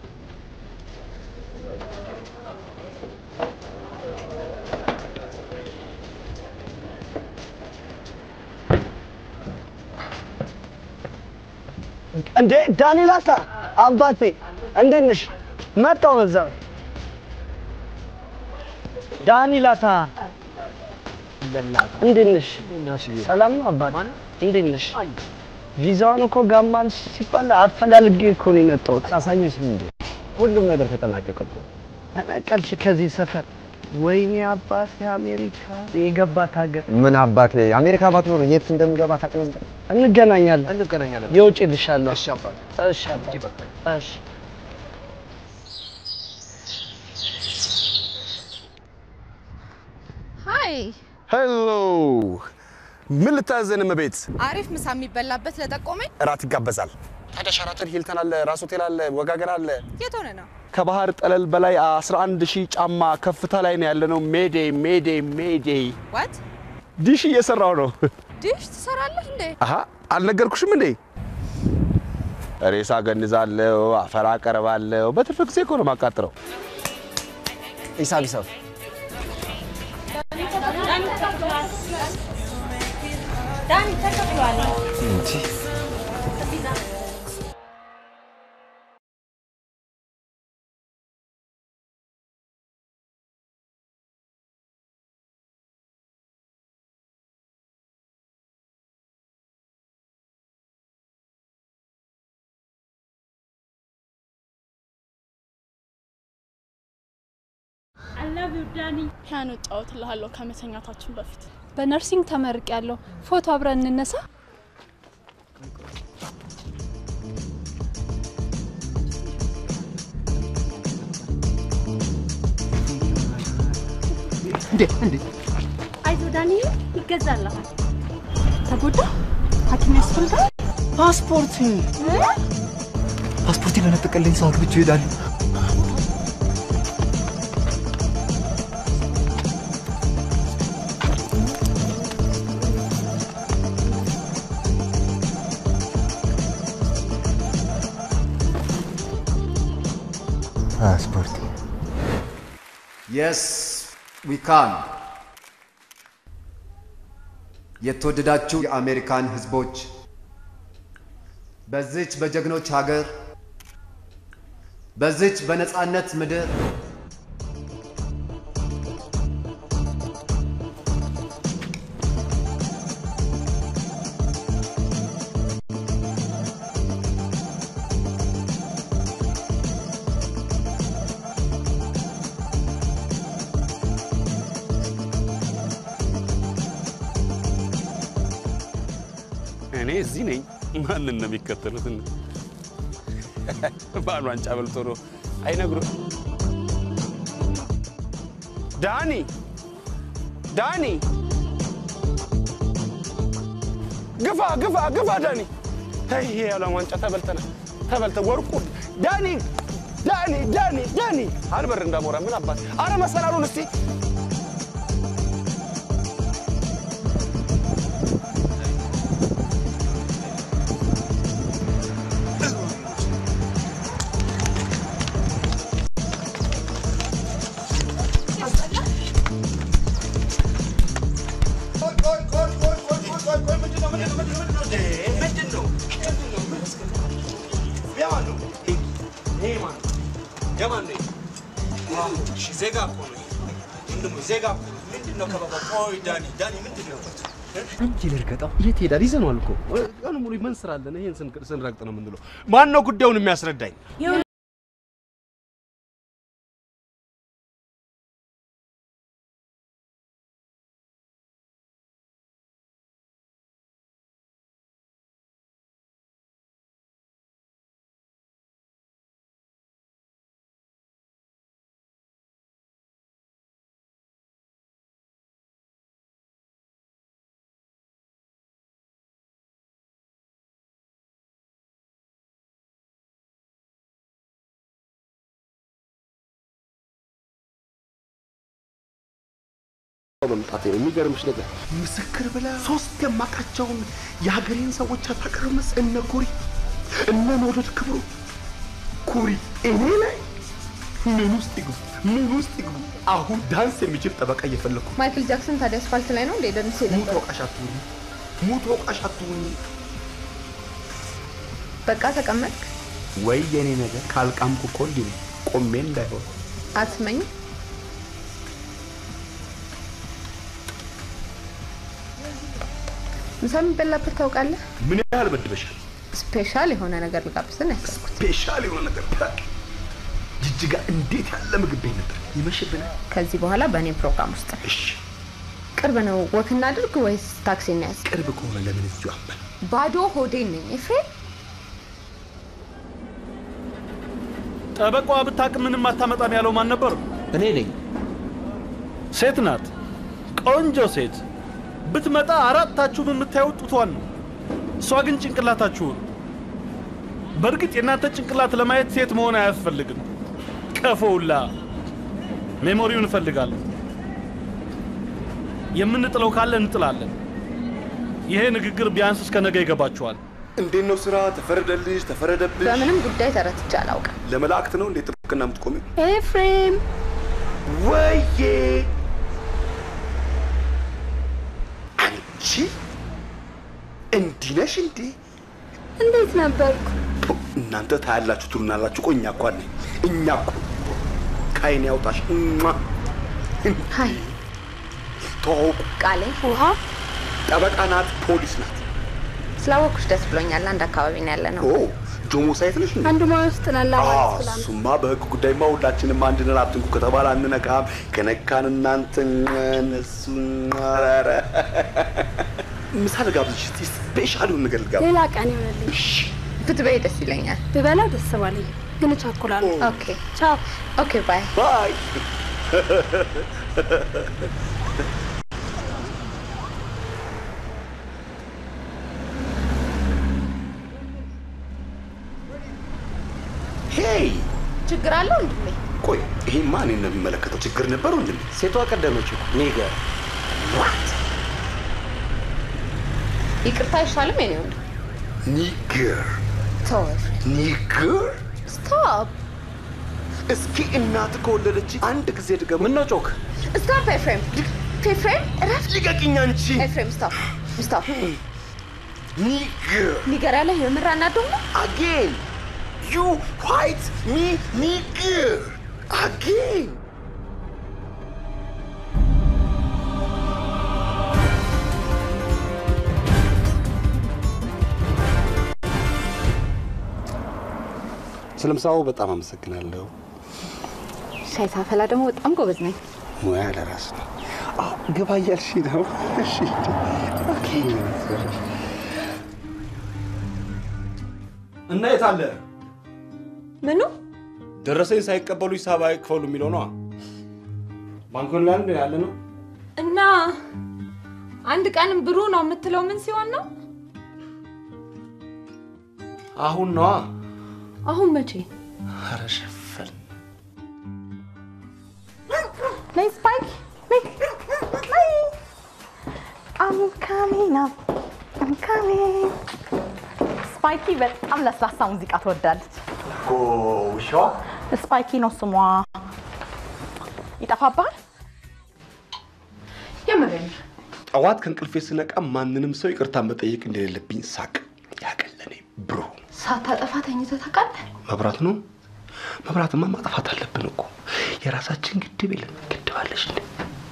እንዴ ዳንኤላታ አባቴ እንዴት ነሽ? መጣሁ በዛው። ዳንኤላታ እንዴት ነሽ? ሰላም ነው አባቴ? እንዴት ነሽ? ቪዛውን እኮ ጋማን ሲባል አፈላልጌ እኮ ነው የመጣሁት። አሳየሽም እንዴ? ሁሉም ነገር ተጠናቀቀ እኮ። ተነቀልሽ ከዚህ ሰፈር። ወይኔ አባቴ አሜሪካ የገባት ሀገር ምን አባት አሜሪካ ባትኖር የት እንደምገባ ታውቅ ነበር? እንገናኛለን። እንገናኛለን። የውጭ ልሻለሁ። እሺ አባት እሺ አባቴ። እሺ ሀይ ሄሎ፣ ምን ልታዘን እመቤት? አሪፍ ምሳ የሚበላበት ለጠቆመኝ እራት ይጋበዛል። ታዲያ ሸራተን ሂልተን አለ፣ ራስ ሆቴል አለ፣ ወጋገን አለ። የት ሆነ ነው? ከባህር ጠለል በላይ 11 ሺህ ጫማ ከፍታ ላይ ነው ያለነው። ሜዴ ሜዴ ሜዴ። ዋት ዲሽ እየሰራው ነው። ዲሽ ትሰራለህ እንዴ? አሀ አልነገርኩሽም እንዴ? ሬሳ ገንዛለሁ፣ አፈር አቀርባለሁ። በትርፍ ጊዜ እኮ ነው የማቃጥረው። ሂሳብ ሂሳብ ዳኒ ተከፍሏል። ፒያኖ እጫወትልሃለሁ ከመተኛታችን በፊት። በነርሲንግ ተመርቅ ያለው ፎቶ አብረን እንነሳ። እንዴ እንዴ አይዞ ዳኒ ይገዛልሃል። ተጎዳ ሐኪም ያስፈልጋል። ፓስፖርት ፓስፖርት ለነጠቀልኝ ሰው አግብቼ እሄዳለሁ። ፓስፖርት የስ ዊ ካን። የተወደዳችሁ የአሜሪካን ህዝቦች በዚች በጀግኖች ሀገር በዚች በነጻነት ምድር እኔ እዚህ ነኝ። ማንን ነው የሚከተሉት? ባል ዋንጫ በልቶ ነው አይነግሩ። ዳኒ ዳኒ፣ ግፋ ግፋ ግፋ ዳኒ ተይ ይሄ የዓለም ዋንጫ ተበልተናል። ተበልተ ወርቁ ዳኒ ዳኒ ዳኒ ዳኒ አልበር እንዳሞራ ምን አባት አረ መሰላሉን እስቲ ዜጋ እኮ ነው ወንድሙ፣ ዜጋ እኮ ነው። ምንድን ነው ከበባ? ቆይ ዳኒ ዳኒ ምንድን ነው? እንጂ ልርገጠው የት ሄዳል? ይዘነዋል እኮ ቀኑ ሙሉ ምን ስራ አለን? ይሄን ስን- ስንረግጥ ነው የምንለው። ማን ነው ጉዳዩን የሚያስረዳኝ? መምጣቴ ነው የሚገርምሽ ነገር ምስክር ብላ ሶስት የማውቃቸውን የሀገሬን ሰዎች አታቀርምስ? እነ ኩሪ እነ ኖዶት ክብሩ ኩሪ እኔ ላይ ምን ውስጥ ይግቡ ምን ውስጥ ይግቡ? አሁን ዳንስ የሚችል ጠበቃ እየፈለኩ ነው። ማይክል ጃክሰን ታዲያ አስፋልት ላይ ነው እንዴ ደንስ ሙት ወቃሽ አትሁኝ፣ ሙት ወቃሽ አትሁኝ። በቃ ተቀመጥክ ወይ የኔ ነገር ካልቃምኩ እኮ እንዲህ ነው ቆሜ እንዳይሆን አትመኝ ምሳ የሚበላበት ታውቃለህ? ምን ያህል በድበሻል? ስፔሻል የሆነ ነገር ልጋብዝን ያሰብኩት ስፔሻል የሆነ ነገር ጅጅጋ እንዴት ያለ ምግብ ቤት ነበር። ይመሽብናል። ከዚህ በኋላ በእኔ ፕሮግራም ውስጥ ነው። እሺ ቅርብ ነው። ወክ እናድርግ ወይስ ታክሲ እናያዝ? ቅርብ ከሆነ ለምን እዚሁ አበል ባዶ ሆዴን ነኝ ኤፍሬም። ጠበቃዋ ብታቅ ምንም አታመጣም ያለው ማን ነበር? እኔ ነኝ። ሴት ናት፣ ቆንጆ ሴት። ብትመጣ አራታችሁም የምታዩት ጡቷን ነው። እሷ ግን ጭንቅላታችሁን። በእርግጥ የእናንተ ጭንቅላት ለማየት ሴት መሆን አያስፈልግም። ቀፎውላ ሜሞሪውን እፈልጋለሁ። የምንጥለው ካለ እንጥላለን። ይሄ ንግግር ቢያንስ እስከ ነገ ይገባችኋል። እንዴት ነው ስራ? ተፈረደልሽ? ተፈረደብሽ? በምንም ጉዳይ ተረትቼ አላውቅም። ለመላእክት ነው እንዴት ጥብቅና የምትቆሚው? ኤፍሬም ወዬ አንቺ እንዲህ ነሽ እንዴ? እንዴት ነበርኩ? እናንተ ታያላችሁ ትሉናላችሁ። ቆይ እኛ እኮ አለ እኛ እኮ ከዓይን ያውጣሽ። እማ ሀይ ተዋውቁ። ቃሌ ውሃ ጠበቃ ናት፣ ፖሊስ ናት። ስላወኩሽ ደስ ብሎኛል። አንድ አካባቢ ነው ያለ ነው። ኦ ጆሞ ሳይት ነሽ እንዴ? አንድ ሙያ ውስጥ ነን አዎ፣ ለማለት ስላለ እሱማ በህግ ጉዳይማ ሁላችንም አንድ ነን። አትንኩ ከተባለ አንነካም። ከነካን እናንተ እነሱ ኧረ ምሳ ልጋብዝሽ እስቲ ስፔሻል የሆነ ነገር ልጋብዝ። ሌላ ቀን ይሆንልኝ። ብትበይ ደስ ይለኛል። ብበላ ደስ ባለኝ፣ ግን እቸኩላለሁ። ኦኬ ቻው። ኦኬ ባይ ባይ ሄይ ችግር አለው እንድሜ ቆይ ይሄማ እኔን ነው የሚመለከተው። ችግር ነበር ወንድሜ? ሴቷ ቀደመች እኮ ኒገር ይቅርታ አይሻልም? የኔ ወንድ ኒገር ተው ኤፍሬም ኒገር ስቶፕ እስኪ እናት ከወለደች አንድ ጊዜ ድገሙ። ምን ነው ጮክ? ስቶፕ ኤፍሬም ኤፍሬም እረፍት ልቀቂኝ አንቺ ኤፍሬም ስቶፕ ስቶፕ ኒገር ኒገር ያለ የምር አናደው ነው አጌን ዩ ዋይት ሚ ኒገር አጌን ስለ ምሳው በጣም አመሰግናለሁ። ሻይ ሳፈላ ደግሞ በጣም ጎበዝ ነኝ። ሙያ ለራስ ነው። አዎ ግባ እያልሽ ነው። እሺ ኦኬ። እና የት አለ ምኑ ደረሰኝ ሳይቀበሉ ሂሳብ አይክፈሉ የሚለው ነው። ባንኮን ላይ አንድ ያለ ነው። እና አንድ ቀን ብሩ ነው የምትለው ምን ሲሆን ነው? አሁን ነዋ። አሁን መቼ? ኧረ ሸፈን ነይ ስፓይክ ነይ ነይ I'm coming up I'm coming ስፓይኪ በጣም ለስላሳ ሙዚቃ ትወዳለች። ውሻዋ ስፓይኪ ነው ስሟ። ይጠፋብሃል? የምሬን ጠዋት ከእንቅልፌ ስነቃ ማንንም ሰው ይቅርታ መጠየቅ እንደሌለብኝ ሳቅ ያቀለኔ ብሩ ሳታጠፋ ተኝተህ ታውቃለህ? መብራት ነው። መብራትማ ማጥፋት አለብን እኮ የራሳችን ግድብ የለን። ግድብ አለሽ እንዴ?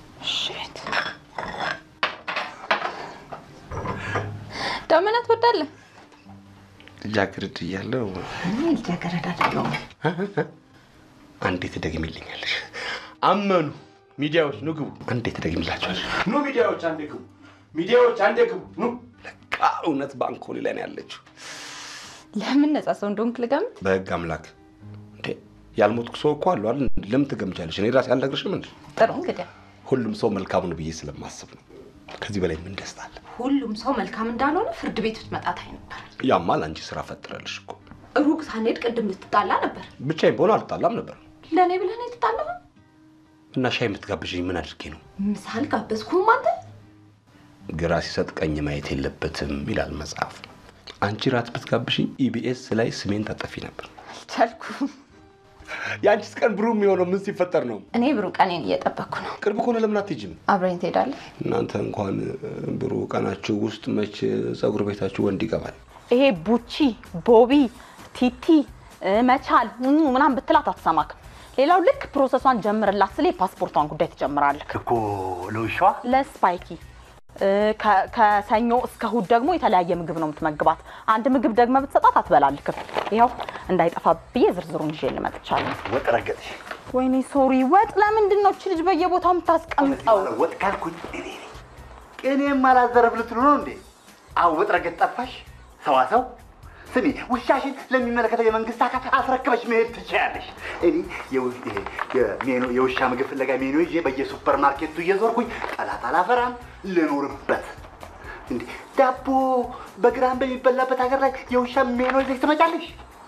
ዳመና ትወዳለህ? ልጃገረድ እያለሁ እኔ ልጃገረድ አይደለሁም። አንዴ ትደግሚልኛለሽ። አመኑ ሚዲያዎች ኑ ግቡ። አንዴ ትደግሚላቸዋለሽ። ኑ ሚዲያዎች አንዴ ግቡ። ሚዲያዎች አንዴ ግቡ። ኑ ለቃ እውነት ባንኮሊ ላይ ነው ያለችው። ለምን ነጻ ሰው እንደሆንክ ልገምት? በህግ አምላክ እንዴ ያልሞትኩ ሰው እኮ አሉ አይደል? ለምን ትገምቻለሽ? እኔ ራሴ አልነግርሽም እንዴ? ጥሩ እንግዲህ ሁሉም ሰው መልካም ነው ብዬ ስለማስብ ነው። ከዚህ በላይ ምን ደስታ አለ? ሁሉም ሰው መልካም እንዳልሆነ ፍርድ ቤት ብትመጣ ታይ ነበር። ያማ ለአንቺ ስራ ፈጥረልሽ እኮ። ሩቅ ሳንሄድ ቅድም ልትጣላ ነበር። ብቻዬን በሆነ አልጣላም ነበር። ለእኔ ብለህ ነው የተጣላኸው? እና ሻይ የምትጋብዥኝ ምን አድርጌ ነው? ምሳ አልጋበዝኩህም አንተ። ግራ ሲሰጥ ቀኝ ማየት የለበትም ይላል መጽሐፍ። አንቺ ራት ብትጋብሽኝ ኢቢኤስ ላይ ስሜን ታጠፊ ነበር። አልቻልኩም። የአንቺስ ቀን ብሩህ የሚሆነው ምን ሲፈጠር ነው? እኔ ብሩህ ቀኔን እየጠበቅኩ ነው። ቅርብ ከሆነ ለምን አትሄጂም? አብረኝ ትሄዳለህ? እናንተ እንኳን ብሩህ ቀናችሁ ውስጥ መች ፀጉር ቤታችሁ ወንድ ይገባል? ይሄ ቡቺ፣ ቦቢ፣ ቲቲ፣ እ፣ መቻል እ፣ ምናምን ብትላት አትሰማክም። ሌላው ልክ ፕሮሰሷን ጀምርላት ስለ የፓስፖርቷን ጉዳይ ትጀምራለህ እኮ ለውሻዋ ለስፓይኪ እ፣ ከ- ከሰኞ እስከ እሑድ ደግሞ የተለያየ ምግብ ነው የምትመግባት። አንድ ምግብ ደግመ ብትሰጣት አትበላልክም። ይኸው እንዳይጠፋ ብዬ ዝርዝሩን ይዤ ልመጥቻለሁ። ወጥ ረገጥሽ። ወይኔ ሶሪ፣ ወጥ ለምንድን ነው እች ልጅ በየቦታው የምታስቀምጠው? ወጥ ካልኩኝ እኔ ነኝ። ቅኔም አላዘረፍ ልትሉ ነው እንዴ? አዎ ወጥ ረገጥ ጠፋሽ። ሰዋሰው ስሚ፣ ውሻሽን ለሚመለከተው የመንግስት አካል አስረክበሽ መሄድ ትችያለሽ። እኔ የው- ይሄ የሜኑ- የውሻ ምግብ ፍለጋ ሜኑ ይዤ በየሱፐር ማርኬቱ እየዞርኩኝ ጠላት አላፈራም፣ ልኖርበት። እንዴ ዳቦ በግራም በሚበላበት ሀገር ላይ የውሻ ሜኑ ይዘሽ ትመጫለሽ?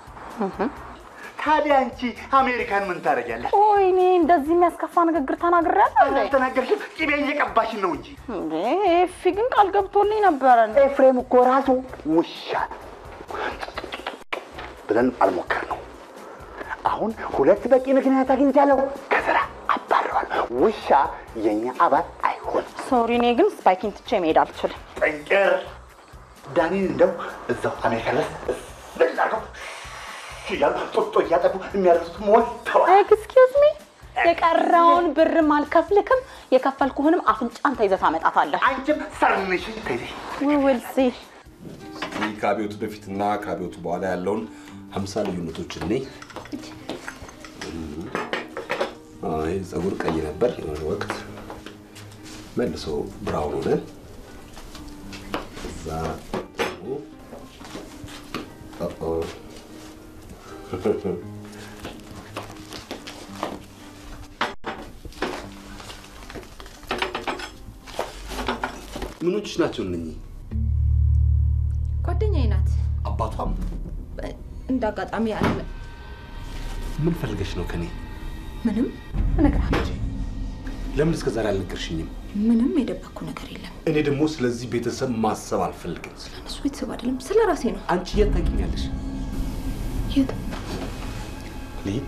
ታዲያ አንቺ አሜሪካን ምን ታደርጊያለሽ? ወይኔ እንደዚህ የሚያስከፋ ንግግር ተናግሬያለሁ እንዴ? አልተናገርሽም። ቅቤ እየቀባሽን ነው እንጂ። እንዴ ኤፊ ግን ቃል ገብቶልኝ ነበረ። ኤፍሬም እኮ ራሱ ውሻ ነው ብለን አልሞከርነው። አሁን ሁለት በቂ ምክንያት አግኝቻለሁ። ከስራ አባረዋል። ውሻ የኛ አባል አይሆንም። ሶሪ፣ እኔ ግን ስፓይኪን ትቼ መሄድ አልችልም። ጠንቅር ዳኒን እንደው እዛው አሜሪካ ድረስ አድርገው እያሉ ጦጦ እያጠቡ የሚያደርሱት ሞልተዋል። ኤክስኪውዝ ሚ የቀረውን ብርም አልከፍልክም። የከፈልኩህንም አፍንጫን ተይዘህ ታመጣታለህ። አንቺም ሰርንሽን ተይዘሽ ዊል ሲ እስቲ ከአብዮቱ በፊትና ከአብዮቱ በኋላ ያለውን ሀምሳ ልዩነቶች እኔ ይህ ፀጉር ቀይ ነበር የሆነ ወቅት መልሶ ብራውን ሆነ። እዛ ደግሞ ኦ ምኖችሽ ናቸው እነኚህ? ጓደኛዬ ናት። አባቷም እንደ አጋጣሚ ያለ ምን ፈልገሽ ነው ከኔ? ምንም እነግርሃለሁ። ለምን እስከ ዛሬ አልነገርሽኝም? ምንም የደበቅኩ ነገር የለም። እኔ ደግሞ ስለዚህ ቤተሰብ ማሰብ አልፈልግም። እነሱ ቤተሰብ አይደለም፣ ስለ ራሴ ነው። አንቺ የት ታውቂኛለሽ? የት ልሂድ?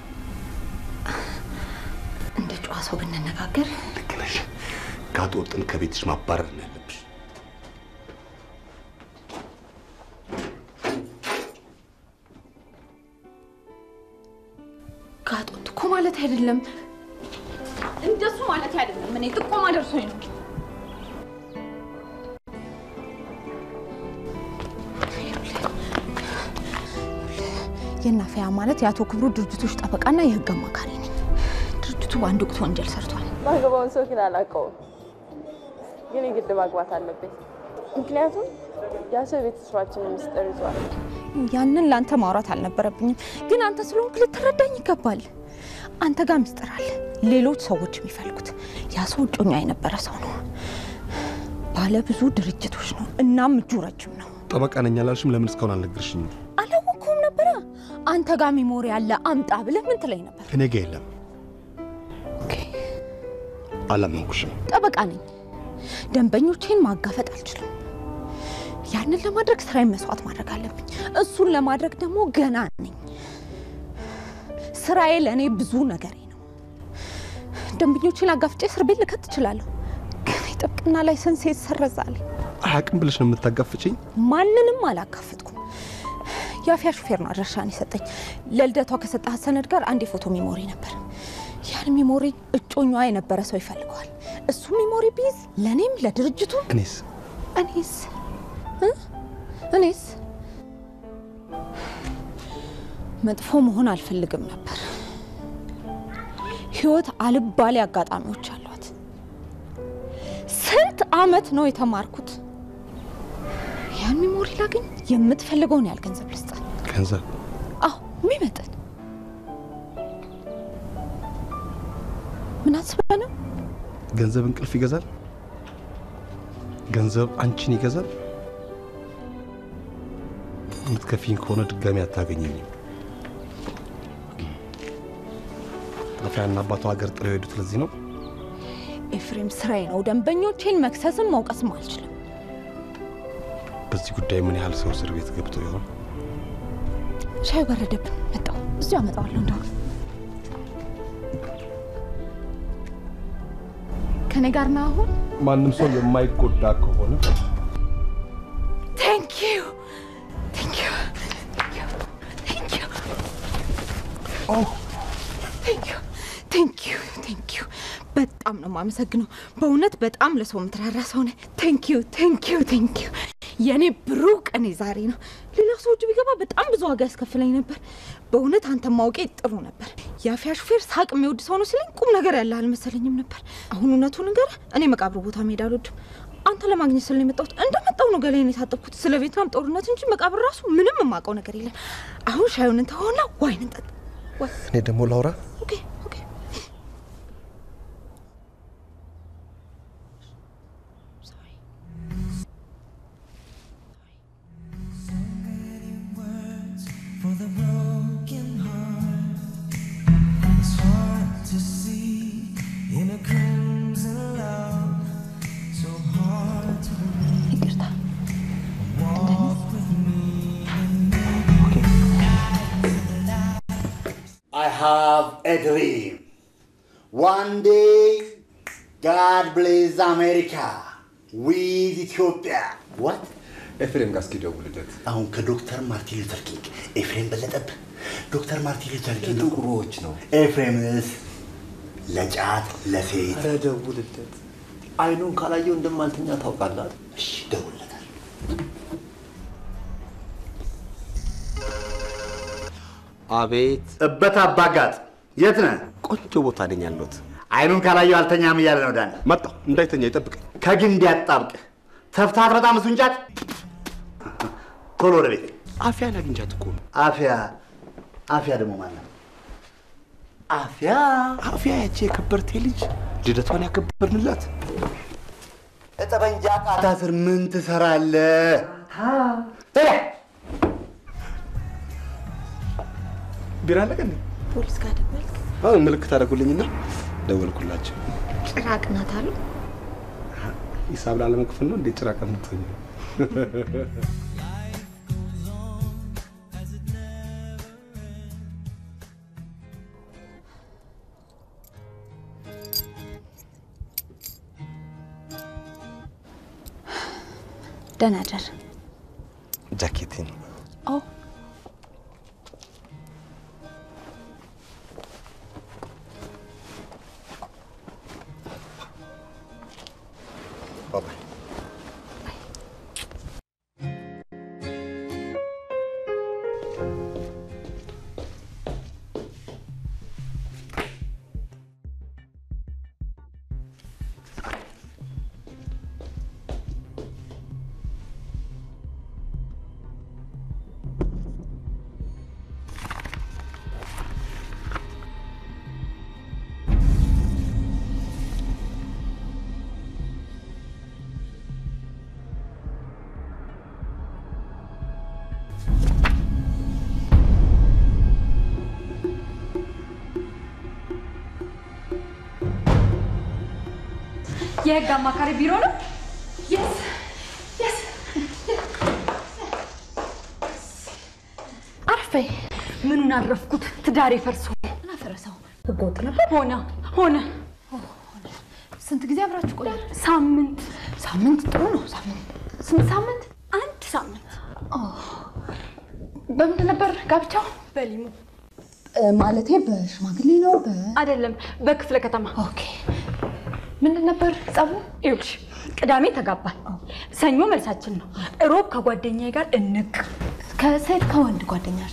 እንደ ጨዋ ሰው ብንነጋገር ልክ ነሽ። ጋጥ ወጥን ከቤትሽ ማባረር ነው ያለብሽ። ጋጦት እኮ ማለት አይደለም፣ እንደሱ ማለት አይደለም። እኔ ጥቆማ ደርሶኝ ነው። የናፈያ ማለት የአቶ ክብሩ ድርጅቶች ጠበቃና የህግ አማካሪ ነኝ። ድርጅቱ በአንድ ወቅት ወንጀል ሰርቷል። ማገባውን ሰው ግን አላውቀውም፣ ግን የግድ ማግባት አለብኝ። ምክንያቱም ያ ሰው የቤተሰባችንን ምስጢር ይዟል። ያንን ለአንተ ማውራት አልነበረብኝም፣ ግን አንተ ስለሆንክ ልትረዳኝ ይገባል። አንተ ጋር ምስጢር አለ፣ ሌሎች ሰዎች የሚፈልጉት። ያ ሰው እጮኛ የነበረ ሰው ነው፣ ባለ ብዙ ድርጅቶች ነው፣ እናም እጁ ረጅም ነው። ጠበቃ ነኝ አላልሽም? ለምን እስካሁን አልነገርሽኝም? አንተ ጋር ሚሞሪ ያለ አምጣ ብለህ ምን ትለኝ ነበር? እኔ ጋ የለም። አላመንኩሽም። ጠበቃ ነኝ። ደንበኞቼን ማጋፈጥ አልችልም። ያንን ለማድረግ ስራዬን መስዋዕት ማድረግ አለብኝ። እሱን ለማድረግ ደግሞ ገና ነኝ። ስራዬ ለእኔ ብዙ ነገሬ ነው። ደንበኞቼን አጋፍጬ እስር ቤት ልከት እችላለሁ፣ ግን የጥብቅና ላይሰንሴ ይሰረዛል። አያውቅም ብለሽ ነው የምታጋፍጭኝ? ማንንም አላጋፈጥኩም። የአፍያ ሹፌር ነው አድራሻን የሰጠኝ። ለልደቷ ከሰጠሃት ሰነድ ጋር አንድ የፎቶ ሚሞሪ ነበር። ያን ሚሞሪ እጮኛዋ የነበረ ሰው ይፈልገዋል። እሱ ሚሞሪ ቢይዝ ለእኔም ለድርጅቱ እኔስ እኔስ እ? እኔስ መጥፎ መሆን አልፈልግም ነበር። ህይወት አልባሌ አጋጣሚዎች አሏት። ስንት አመት ነው የተማርኩት። ያን ሚሞሪ ላገኝ የምትፈልገውን ያህል ገንዘብ ልስጥ። ገንዘብ አዎ የሚመጥን ምን አስበህ ነው? ገንዘብ እንቅልፍ ይገዛል? ገንዘብ አንቺን ይገዛል? የምትከፊኝ ከሆነ ድጋሚ አታገኘኝም። አፍያና አባቷ ሀገር ጥለው የሄዱት ለዚህ ነው። ኤፍሬም ስራዬ ነው። ደንበኞቼን መክሰስም መውቀስም አልችልም። በዚህ ጉዳይ ምን ያህል ሰው እስር ቤት ገብቶ ይሆን? ሻዩ በረደብን። መጣሁ፣ እዚሁ አመጣዋለሁ። እንደው ከኔ ጋር ነው አሁን። ማንም ሰው የማይጎዳ ከሆነ ቴንክ ዩ ቴንክ ዩ ቴንክ ዩ ቴንክ ዩ ቴንክ ዩ ቴንክ ዩ በጣም ነው የማመሰግነው። በእውነት በጣም ለሰው የምትራራ ሰው ነህ። ቴንክ ዩ ቴንክ ዩ ቴንክ ዩ። የእኔ ብሩህ ቀኔ ዛሬ ነው። ሌላ ሰው እጅ ቢገባ በጣም ብዙ ዋጋ ያስከፍለኝ ነበር። በእውነት አንተ ማውቄ ጥሩ ነበር። የአፍያ ሹፌር ሳቅ የሚወድ ሰው ነው ሲለኝ ቁም ነገር ያለ አልመሰለኝም ነበር። አሁን እውነቱ ንገር፣ እኔ መቃብር ቦታ መሄድ አልወድም። አንተ ለማግኘት ስለ የመጣሁት እንደመጣሁ ነው ገላዬን የታጠብኩት። ስለ ቬትናም ጦርነት እንጂ መቃብር ራሱ ምንም የማውቀው ነገር የለም። አሁን ሻዩን እንተሆና ዋይን እንጠጣ። ዋይ እኔ ደግሞ ላውራ። ኦኬ ኦኬ For the broken heart, it's hard to see in a crimson love, so hard to believe. Walk with me and I have a dream. One day, God bless America with Ethiopia. What? ኤፍሬም ጋር እስኪ ደውልለት። አሁን ከዶክተር ማርቲን ሉተር ኪንግ ኤፍሬም በለጠብህ። ዶክተር ማርቲን ሉተር ኪንግ ጥቁሮች ነው። ኤፍሬምስ ለጫት ለሴት። ኧረ ደውልለት። አይኑን ካላየው እንደማልተኛ ታውቃለህ። እሺ ደውልለታል። አቤት እበት አባጋጥ የት ነህ? ቆንጆ ቦታ ነኝ ያለሁት። አይኑን ካላየው አልተኛም እያለ ነው ዳን። መጣሁ፣ እንዳይተኛ ይጠብቀኝ። ከግንድ ያጣብቅ ተፍታት በጣም እሱን ጫት። ቶሎ ወደ ቤት። አፍያን አግኝቻት እኮ ነው። አፍያ አፍያ ደግሞ ማለት ነው? አፍያ አፍያ ያቺ የከበርቴ ልጅ ልደቷን ያከበርንላት ጠበንጃ ቃታ ስር ምን ትሰራለህ? ሄደ ቢራ አለቀ እንዴ? ፖሊስ ጋር ደወልክ? አሁን ምልክት አደረጉልኝና ደወልኩላቸው። ጭራቅ ናት አሉ። ሂሳብ ላለመክፈል ነው እንዴ ጭራቅ የምትሆኝ? ደህና ደር። ጃኬቴን ኦ ባባይ የህግ አማካሪ ቢሮ ነው? የስ የስ አረፈይ ምኑን አረፍኩት? ትዳሬ ፈርሶ ምን አፈረሰው? ህገወጥ ነበር። ሆነ ሆነ። ስንት ጊዜ አብራችሁ ቆያል? ሳምንት ሳምንት ጥሩ ነው። ሳምንት ስንት ሳምንት? አንድ ሳምንት። በምንድን ነበር ጋብቻው? በሊሙ ማለቴ በሽማግሌ ነው በ አይደለም፣ በክፍለ ከተማ። ኦኬ። ምንድን ነበር ጸቡ? ይኸውልሽ ቅዳሜ ተጋባል። ሰኞ መልሳችን ነው። እሮብ ከጓደኛዬ ጋር እንቅ ከሴት ከወንድ ጓደኛሽ?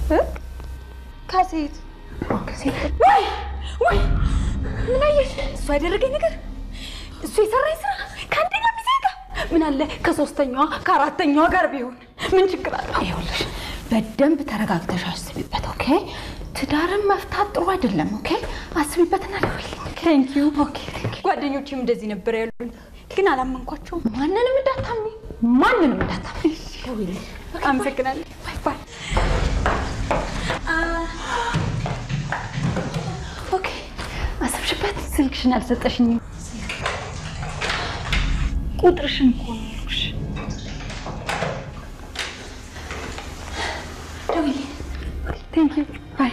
ከሴት ከሴት ወይ ወይ ምን አየሽ? እሱ ያደረገኝ ነገር እሱ የሰራኝ ስራ ከአንደኛ ሚዜ ጋር ምን አለ ከሶስተኛዋ ከአራተኛዋ ጋር ቢሆን ምን ችግር አለው? ይኸውልሽ በደንብ ተረጋግተሽ አስቢበት። ኦኬ። ትዳርን መፍታት ጥሩ አይደለም። ኦኬ። አስቢበትና ደውይልኝ። ቴንክ ዩ። ኦኬ ጓደኞችም እንደዚህ ነበር ያሉኝ፣ ግን አላመንኳቸውም። ማንንም እንዳታምኒ፣ ማንንም እንዳታምኒ። ደውይልኝ። አመሰግናለሁ። ባይ ባይ። ኦኬ። አስብሽበት። ስልክሽን አልሰጠሽኝም። ቁጥርሽን እኮ ነው ያልኩሽ። ደውይልኝ። ቴንክ ዩ። ባይ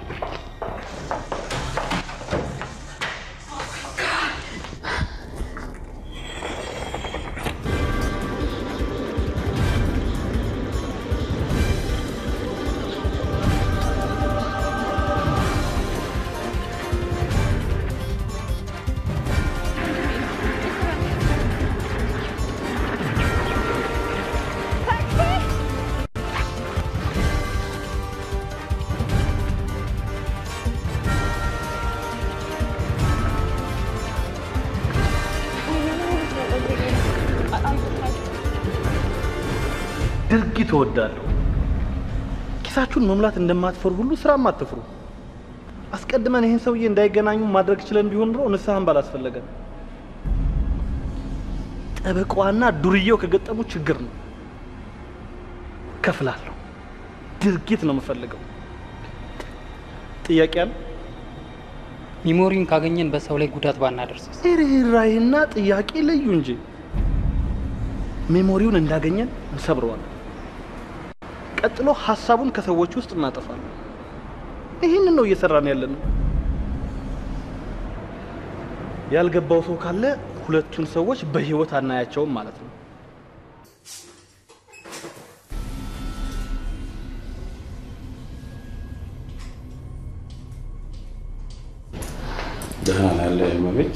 ድርጊት እወዳለሁ። ኪሳችሁን መሙላት እንደማትፈሩ ሁሉ ስራም አትፍሩ። አስቀድመን ይህን ሰውዬ እንዳይገናኙ ማድረግ ችለን ቢሆን ኑሮ ንስሐን ባላስፈለገን። ጠበቃዋና ዱርዬው ከገጠሙ ችግር ነው። ከፍላለሁ። ድርጊት ነው የምፈልገው። ጥያቄ አለ? ሚሞሪውን ካገኘን በሰው ላይ ጉዳት ባናደርስስ? ርኅራኄና ጥያቄ ለዩ እንጂ ሜሞሪውን እንዳገኘን እንሰብረዋለን። ቀጥሎ ሀሳቡን ከሰዎች ውስጥ እናጠፋለን። ይህንን ነው እየሰራን ያለን። ያልገባው ሰው ካለ ሁለቱን ሰዎች በህይወት አናያቸውም ማለት ነው። ደህና ነው ያለ መቤት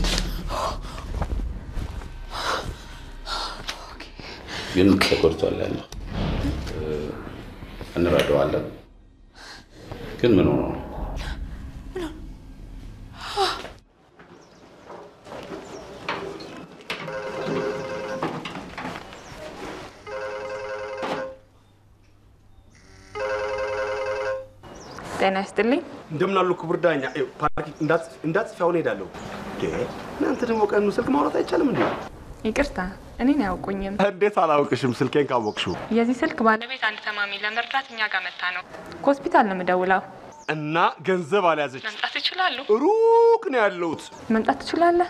ግን ተጎድቷል ያለው እንረዳዋለን። ግን ምን ሆኖ ነው? ጤና ይስጥልኝ። እንደምን አሉ ክቡር ዳኛ? ፓርኪንግ እንዳትጽፊ አሁን ሄዳለሁ። እናንተ ደግሞ ቀኑ ስልክ ማውራት አይቻልም እንዴ? ይቅርታ፣ እኔን አያውቁኝም። እንዴት አላውቅሽም? ስልኬን ካወቅሽው የዚህ ስልክ ባለቤት አንድ ታማሚ ለመርዳት እኛ ጋር መታ ነው። ከሆስፒታል ነው የምደውለው። እና ገንዘብ አልያዘች። መምጣት ይችላሉ? ሩቅ ነው ያለሁት። መምጣት ትችላለህ?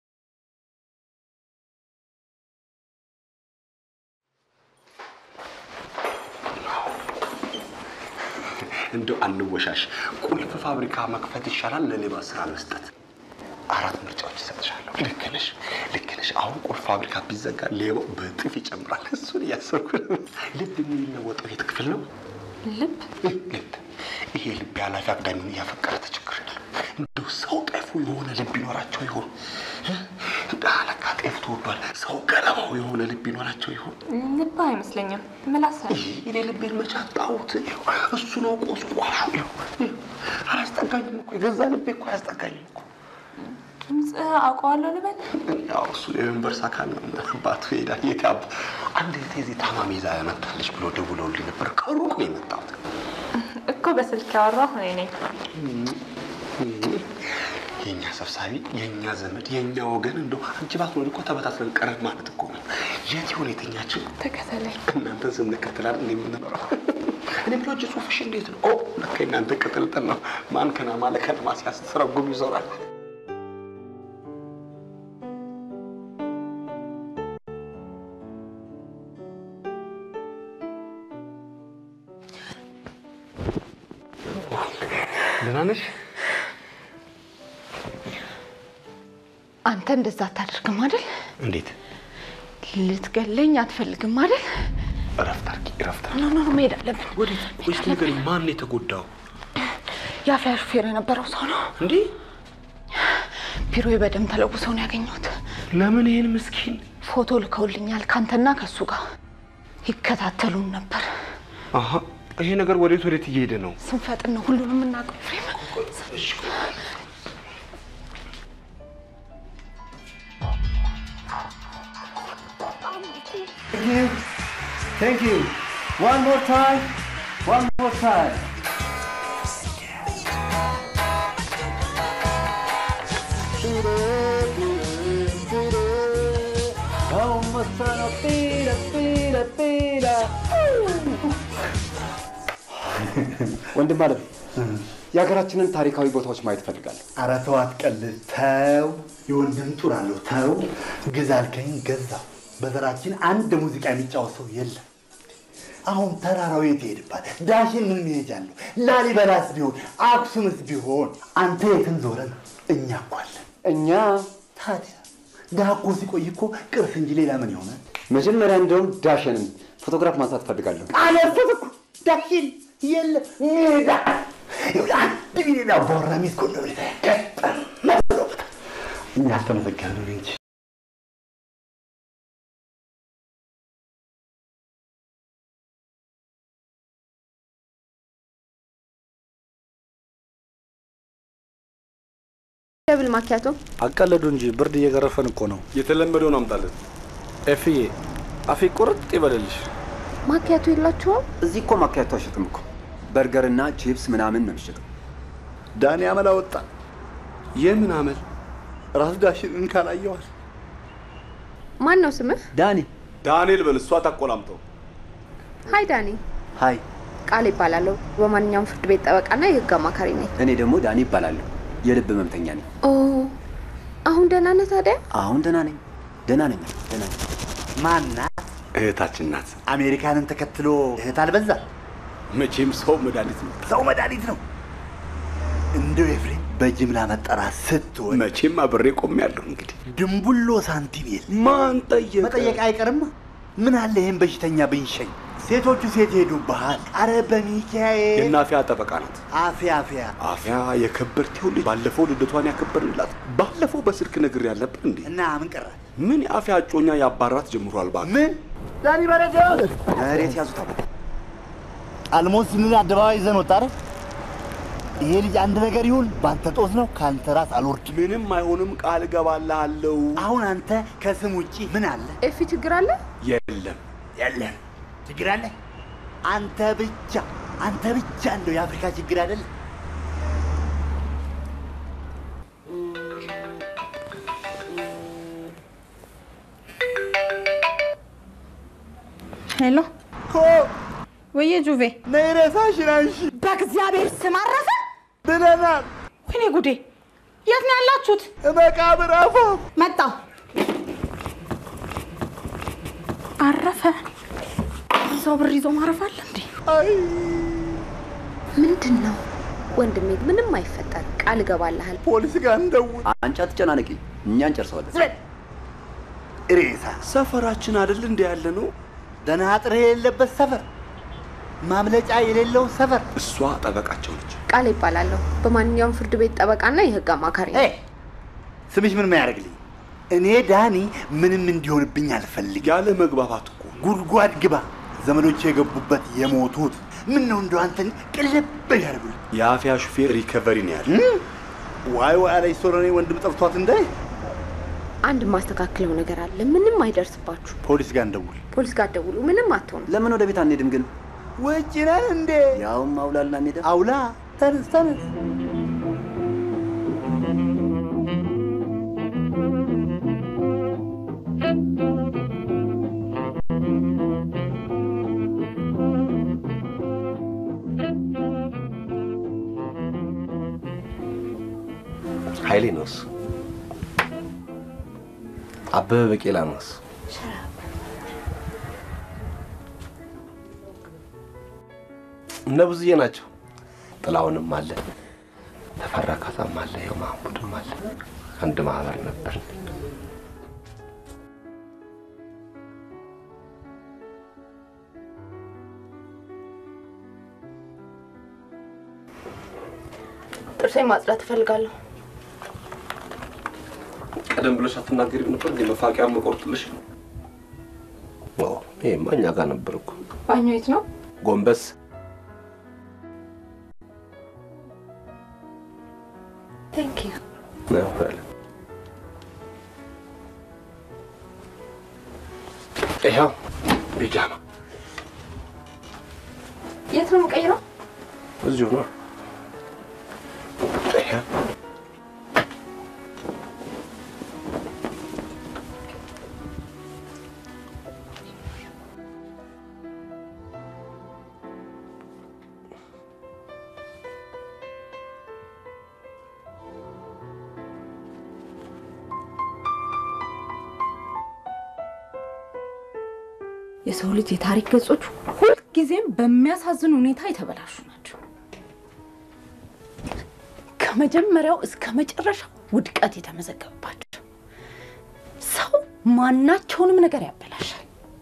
እንደው አንወሻሽ። ቁልፍ ፋብሪካ መክፈት ይሻላል ለሌባ ስራ መስጠት። አራት ምርጫዎች እሰጥሻለሁ። ልክ ነሽ፣ ልክ ነሽ። አሁን ቁልፍ ፋብሪካ ቢዘጋ ሌባው በእጥፍ ይጨምራል። እሱን እያሰብኩ ነው። ልብ የሚለወጠው የት ክፍል ነው? ልብ ልብ። ይሄ ልብ ያላፊ አግዳሚውን እያፈቀረ ተቸግረናል። እንደው ሰው ጤፉ የሆነ ልብ ይኖራቸው ይሆን? ለካ ጤፍ ተወዷል። ሰው ገለባው የሆነ ልብ ይኖራቸው ይሆን? ልብ አይመስለኝም፣ ምላስ እኔ ልቤን መቼ አጣሁት? እሱ ነው ቆስቋሹ። አያስጠጋኝም እኮ የገዛ ልቤ እኮ አያስጠጋኝም እኮ። ድምፅ አውቀዋለሁ ልበል? ያው እሱ የዩኒቨርስ አካል ነው። አባቱ ይሄዳል። የት አባ አንድ እህቴ እዚህ ታማሚ ይዛ መጣለች ብሎ ደውለውልኝ ነበር። ከሩቅ ነው የመጣሁት እኮ በስልክ ያወራሁ እኔ ነኝ። የእኛ ሰብሳቢ፣ የእኛ ዘመድ፣ የእኛ ወገን እንደው አንቺ ባትኖሪ እኮ ተበታትነን ቀረን ማለት እኮ ነው። የት ይሆን የተኛችው? ተከተለኝ። እናንተን ስንከተላል እንደ የምንኖረው እኔ ብሎ እጅ ጽሁፍሽ እንዴት ነው? ኦ ለካ እናንተ ቅጥልጥል ነው። ማን ከነማ ለከነማ ሲያስተረጉም ይዞራል። ደህና ነሽ? አንተ እንደዛ አታደርግም አይደል? እንዴት? ልትገለኝ አትፈልግም አይደል? እረፍት አድርጊ፣ እረፍት ኖ ኖ ኖ፣ መሄድ አለብን። ወዴት? ወይስ ንገሪኝ፣ ማን ነው የተጎዳው? የአፍያ ሹፌር የነበረው ሰው ነው። እንዴ? ቢሮዬ በደም ተለውሰው ነው ያገኘሁት። ለምን ይህን ምስኪን ፎቶ ልከውልኛል። ካንተና ከሱ ጋር ይከታተሉን ነበር። አሀ፣ ይሄ ነገር ወዴት ወዴት እየሄደ ነው? ስንፈጥን ነው ሁሉንም የምናውቀው። ኤፍሬም Thank you. One more time. One more time. ወንድም አለም የሀገራችንን ታሪካዊ ቦታዎች ማየት እፈልጋለሁ። ኧረ ተው አትቀልድ፣ ተው። የወንድም ጡር አለው፣ ተው። ግዛ አልከኝ ገዛው። በዘራችን አንድ ሙዚቃ የሚጫወት ሰው የለም። አሁን ተራራው የት ይሄድባል? ዳሽን ምን መሄጃ አለው? ላሊበላስ ቢሆን አክሱምስ ቢሆን አንተ የትን ዞረ ነው? እኛ እኮ አለን። እኛ ታዲያ ድሀ እኮ ሲቆይ እኮ ቅርስ እንጂ ሌላ ምን ይሆናል? መጀመሪያ እንደውም ዳሸንን ፎቶግራፍ ማንሳት እፈልጋለሁ። አለበት እኮ ዳሽን የለ ሜዳ ይኸውልህ፣ አንድ ሚሊዮን አባወራ ሚስት ኮንዶ ገጠም መስሎበታል። እኛ አልተመዘገብንም እንጂ ደብል ማኪያቶ አቀለዱ እንጂ ብርድ እየገረፈን እኮ ነው። የተለመደውን አምጣለን። ኤፍዬ አፌ ቁርጥ ይበልልሽ። ማኪያቶ የላችሁም? እዚህ እኮ ማኪያቶ አይሸጥም እኮ በርገርና ቺፕስ ምናምን ነው የሚሸጠው። ዳኒ አመል አወጣ። የምን አመል? ራስ ዳሽንን ካላየዋል ማን ነው ስምህ? ዳኒ ዳንኤል በል፣ እሷ ታቆላምጠው። ሀይ ዳኒ። ሀይ፣ ቃል ይባላለሁ። በማንኛውም ፍርድ ቤት ጠበቃና የህግ አማካሪ ነኝ። እኔ ደግሞ ዳኒ ይባላለሁ። የልብ ህመምተኛ ነኝ። ኦ አሁን ደህና ነህ ታዲያ? አሁን ደህና ነኝ፣ ደህና ነኝ፣ ደህና ነኝ። ማናት? እህታችን ናት። አሜሪካንን ተከትሎ እህት አልበዛ። መቼም ሰው መድኃኒት ነው። ሰው መድኃኒት ነው። እንደው ኤፍሬም በጅምላ መጠራት ስትሆን መቼም አብሬ ቆሜያለሁ። እንግዲህ ድንቡሎ ሳንቲም የለ ማን ጠየቀ? መጠየቅ አይቀርማ። ምን አለ ይህን በሽተኛ ብንሸኝ? ሴቶቹ ሴት ሄዱብሃል። አረ በሚካኤል የእናፊያ ጠበቃ ናት። አፊያ አፊያ አፊያ የከበርቴው ልጅ ባለፈው ልደቷን ያከበርንላት ባለፈው በስልክ ነግሬ ያልነበር እንዴ? እና ምን ቀረ? ምን የአፊያ እጮኛ ያባራት ጀምሯል። እባክህ ምን ዳኒ በረደ መሬት ያዙት። አልሞት ስንል አደባባይ ይዘን ወጣ አይደል? ይሄ ልጅ አንድ ነገር ይሁን በአንተ ጦስ ነው። ከአንተ ራስ አልወርድ። ምንም አይሆንም፣ ቃል እገባልሃለሁ። አሁን አንተ ከስም ውጪ ምን አለ? ኤፊ ችግር አለ? የለም የለም። ችግር አለ? አንተ ብቻ አንተ ብቻ እንደው የአፍሪካ ችግር አይደል? ሄሎ ኮ ወየ ጁቬ ነይ ሬሳሽን አንሺ። በእግዚአብሔር ስም አረፈ። ድነናል። ወይኔ ጉዴ! የት ነው ያላችሁት? መቃብር አፋፍ መጣው። አረፈ። ሰው ብር ይዞ ማረፍ አለ እንዴ? ምንድን ነው ወንድሜ? ምንም አይፈጠር፣ ቃል እገባልሃል። ፖሊስ ጋር እንደውል። አንቺ አትጨናነቂ፣ እኛ እንጨርሰዋለን። ሬሳ ሰፈራችን አይደል እንደ ያለ ነው። ደህና አጥር የሌለበት ሰፈር፣ ማምለጫ የሌለው ሰፈር። እሷ ጠበቃቸው ነች። ቃል ይባላለሁ። በማንኛውም ፍርድ ቤት ጠበቃና የህግ አማካሪ ነኝ። ስምሽ ምን ያደርግልኝ? እኔ ዳኒ ምንም እንዲሆንብኝ አልፈልግ። ያለ መግባባት እኮ ጉድጓድ ግባ። ዘመዶች የገቡበት የሞቱት ምን ነው እንደው አንተን ቅልብ ያደርጉልኝ። የአፊያ ሹፌር ሪከቨሪ ነው ያለ። ዋይ ዋይ አለች ሶሎኔ ወንድም ጠፍቷት እንዳይ አንድ የማስተካክለው ነገር አለ። ምንም አይደርስባችሁ። ፖሊስ ጋር እንደውል። ፖሊስ ጋር ደውሉ። ምንም አትሆኑ። ለምን ወደ ቤት አንሄድም ግን? ውጭ ነን እንዴ? ያውም አውላልና ሜዳ አውላ ተነስ ተነስ። ኃይሌ ነው እሱ። አበበ ቢቂላ ነው እሱ። እነ ብዙዬ ናቸው። ጥላሁንም አለ። ተፈራ ካሳም አለ፣ ይኸው ማህሙድም አለ። አንድ ማህበር ነበር። ጥርሴን ማጽዳት እፈልጋለሁ። ቀደም ብለሽ አትናገሪም ነበር እንዴ? መፋቂያ መቆርጥልሽ ነው። ይሄማ እኛ ጋር ነበር እኮ። ባኞ የት ነው? ጎንበስ ቴንክ ዩ። ነው በለ። ይኸው ቢጃማ የት ነው የምቀይረው? እዚሁ ነው። ይኸው የሰው ልጅ የታሪክ ገጾች ሁልጊዜም በሚያሳዝን ሁኔታ የተበላሹ ናቸው። ከመጀመሪያው እስከ መጨረሻው ውድቀት የተመዘገበባቸው። ሰው ማናቸውንም ነገር ያበላሻል።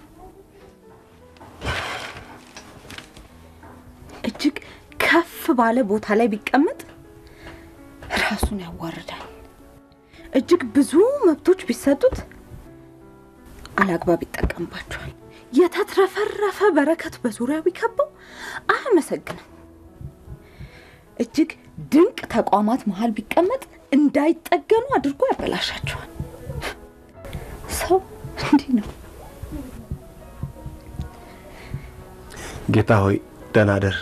እጅግ ከፍ ባለ ቦታ ላይ ቢቀመጥ ራሱን ያዋርዳል። እጅግ ብዙ መብቶች ቢሰጡት አላግባብ ይጠቀምባቸዋል። የተትረፈረፈ በረከት በዙሪያው ቢከበው አያመሰግንም። እጅግ ድንቅ ተቋማት መሀል ቢቀመጥ እንዳይጠገኑ አድርጎ ያበላሻቸዋል። ሰው እንዲህ ነው። ጌታ ሆይ ደህና ደር፣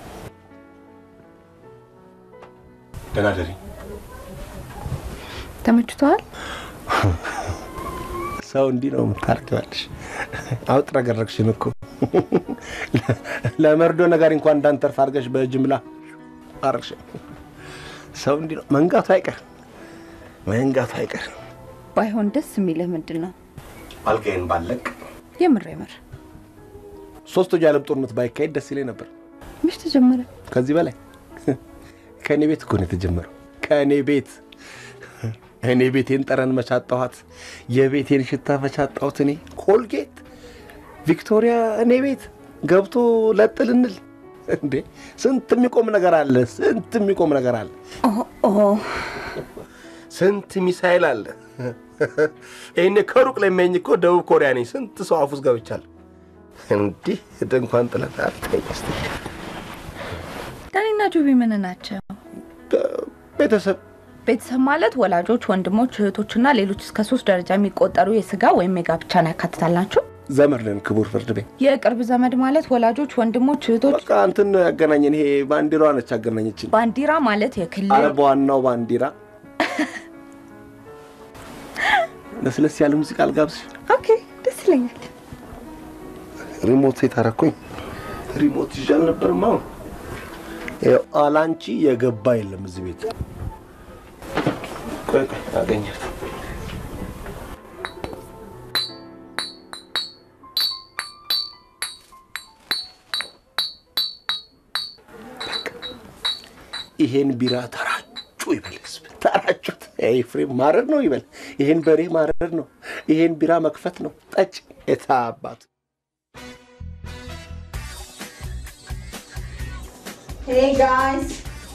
ደህና ደሪ። ተመችቶሃል? ሰው እንዲህ ነው የምታደርጊዋለሽ። አውጥረገረግሽን እኮ ለመርዶ ነገር እንኳን እንዳንተርፍ አድርገሽ በጅምላ አረግሽ። ሰው እንዲህ ነው መንጋቱ አይቀር መንጋቱ አይቀር። ባይሆን ደስ የሚልህ ምንድን ነው? አልጋዬን ባለቅ የምር የምር ሶስቱ የዓለም ጦርነት ባይካሄድ ደስ ይለኝ ነበር። መች ተጀመረ? ከዚህ በላይ ከእኔ ቤት እኮ ነው የተጀመረው። ከእኔ ቤት እኔ ቤቴን ጠረን መቻጣኋት፣ የቤቴን ሽታ መቻጣሁት። እኔ ኮልጌት ቪክቶሪያ እኔ ቤት ገብቶ ለጥ ልንል እንዴ! ስንት የሚቆም ነገር አለ፣ ስንት የሚቆም ነገር አለ፣ ስንት ሚሳይል አለ። ይህኔ ከሩቅ ለሚያኝ እኮ ደቡብ ኮሪያ ነኝ። ስንት ሰው አፉስ ገብቻለሁ። እንዲህ ድንኳን ጥለት አትተኝ እስቲ። ዳኒና ጆቢ ምን ናቸው? ቤተሰብ ቤተሰብ ማለት ወላጆች፣ ወንድሞች፣ እህቶችና ሌሎች እስከ ሶስት ደረጃ የሚቆጠሩ የስጋ ወይም የጋብቻን ያካትታል ናቸው። ዘመድ ነን። ክቡር ፍርድ ቤት የቅርብ ዘመድ ማለት ወላጆች፣ ወንድሞች፣ እህቶች። በቃ እንትን ነው ያገናኘን። ይሄ ባንዲራዋ ነች ያገናኘችን። ባንዲራ ማለት የክልል አረ በዋናው ባንዲራ ለስለስ ያለ ሙዚቃ አልጋብዝሽ? ኦኬ፣ ደስ ይለኛል። ሪሞት ሴት አደረኩኝ። ሪሞት ይዤ አልነበርም። አሁን ይኸው አላንቺ የገባ የለም እዚህ ቤት። ቆይ ቆይ አገኘት። ይሄን ቢራ ተራጩ ይበል ህዝብ፣ ተራጩት። ኤፍሬም ማረር ነው ይበል። ይሄን በሬ ማረር ነው። ይሄን ቢራ መክፈት ነው። ጠጭ የታባቱ Hey guys,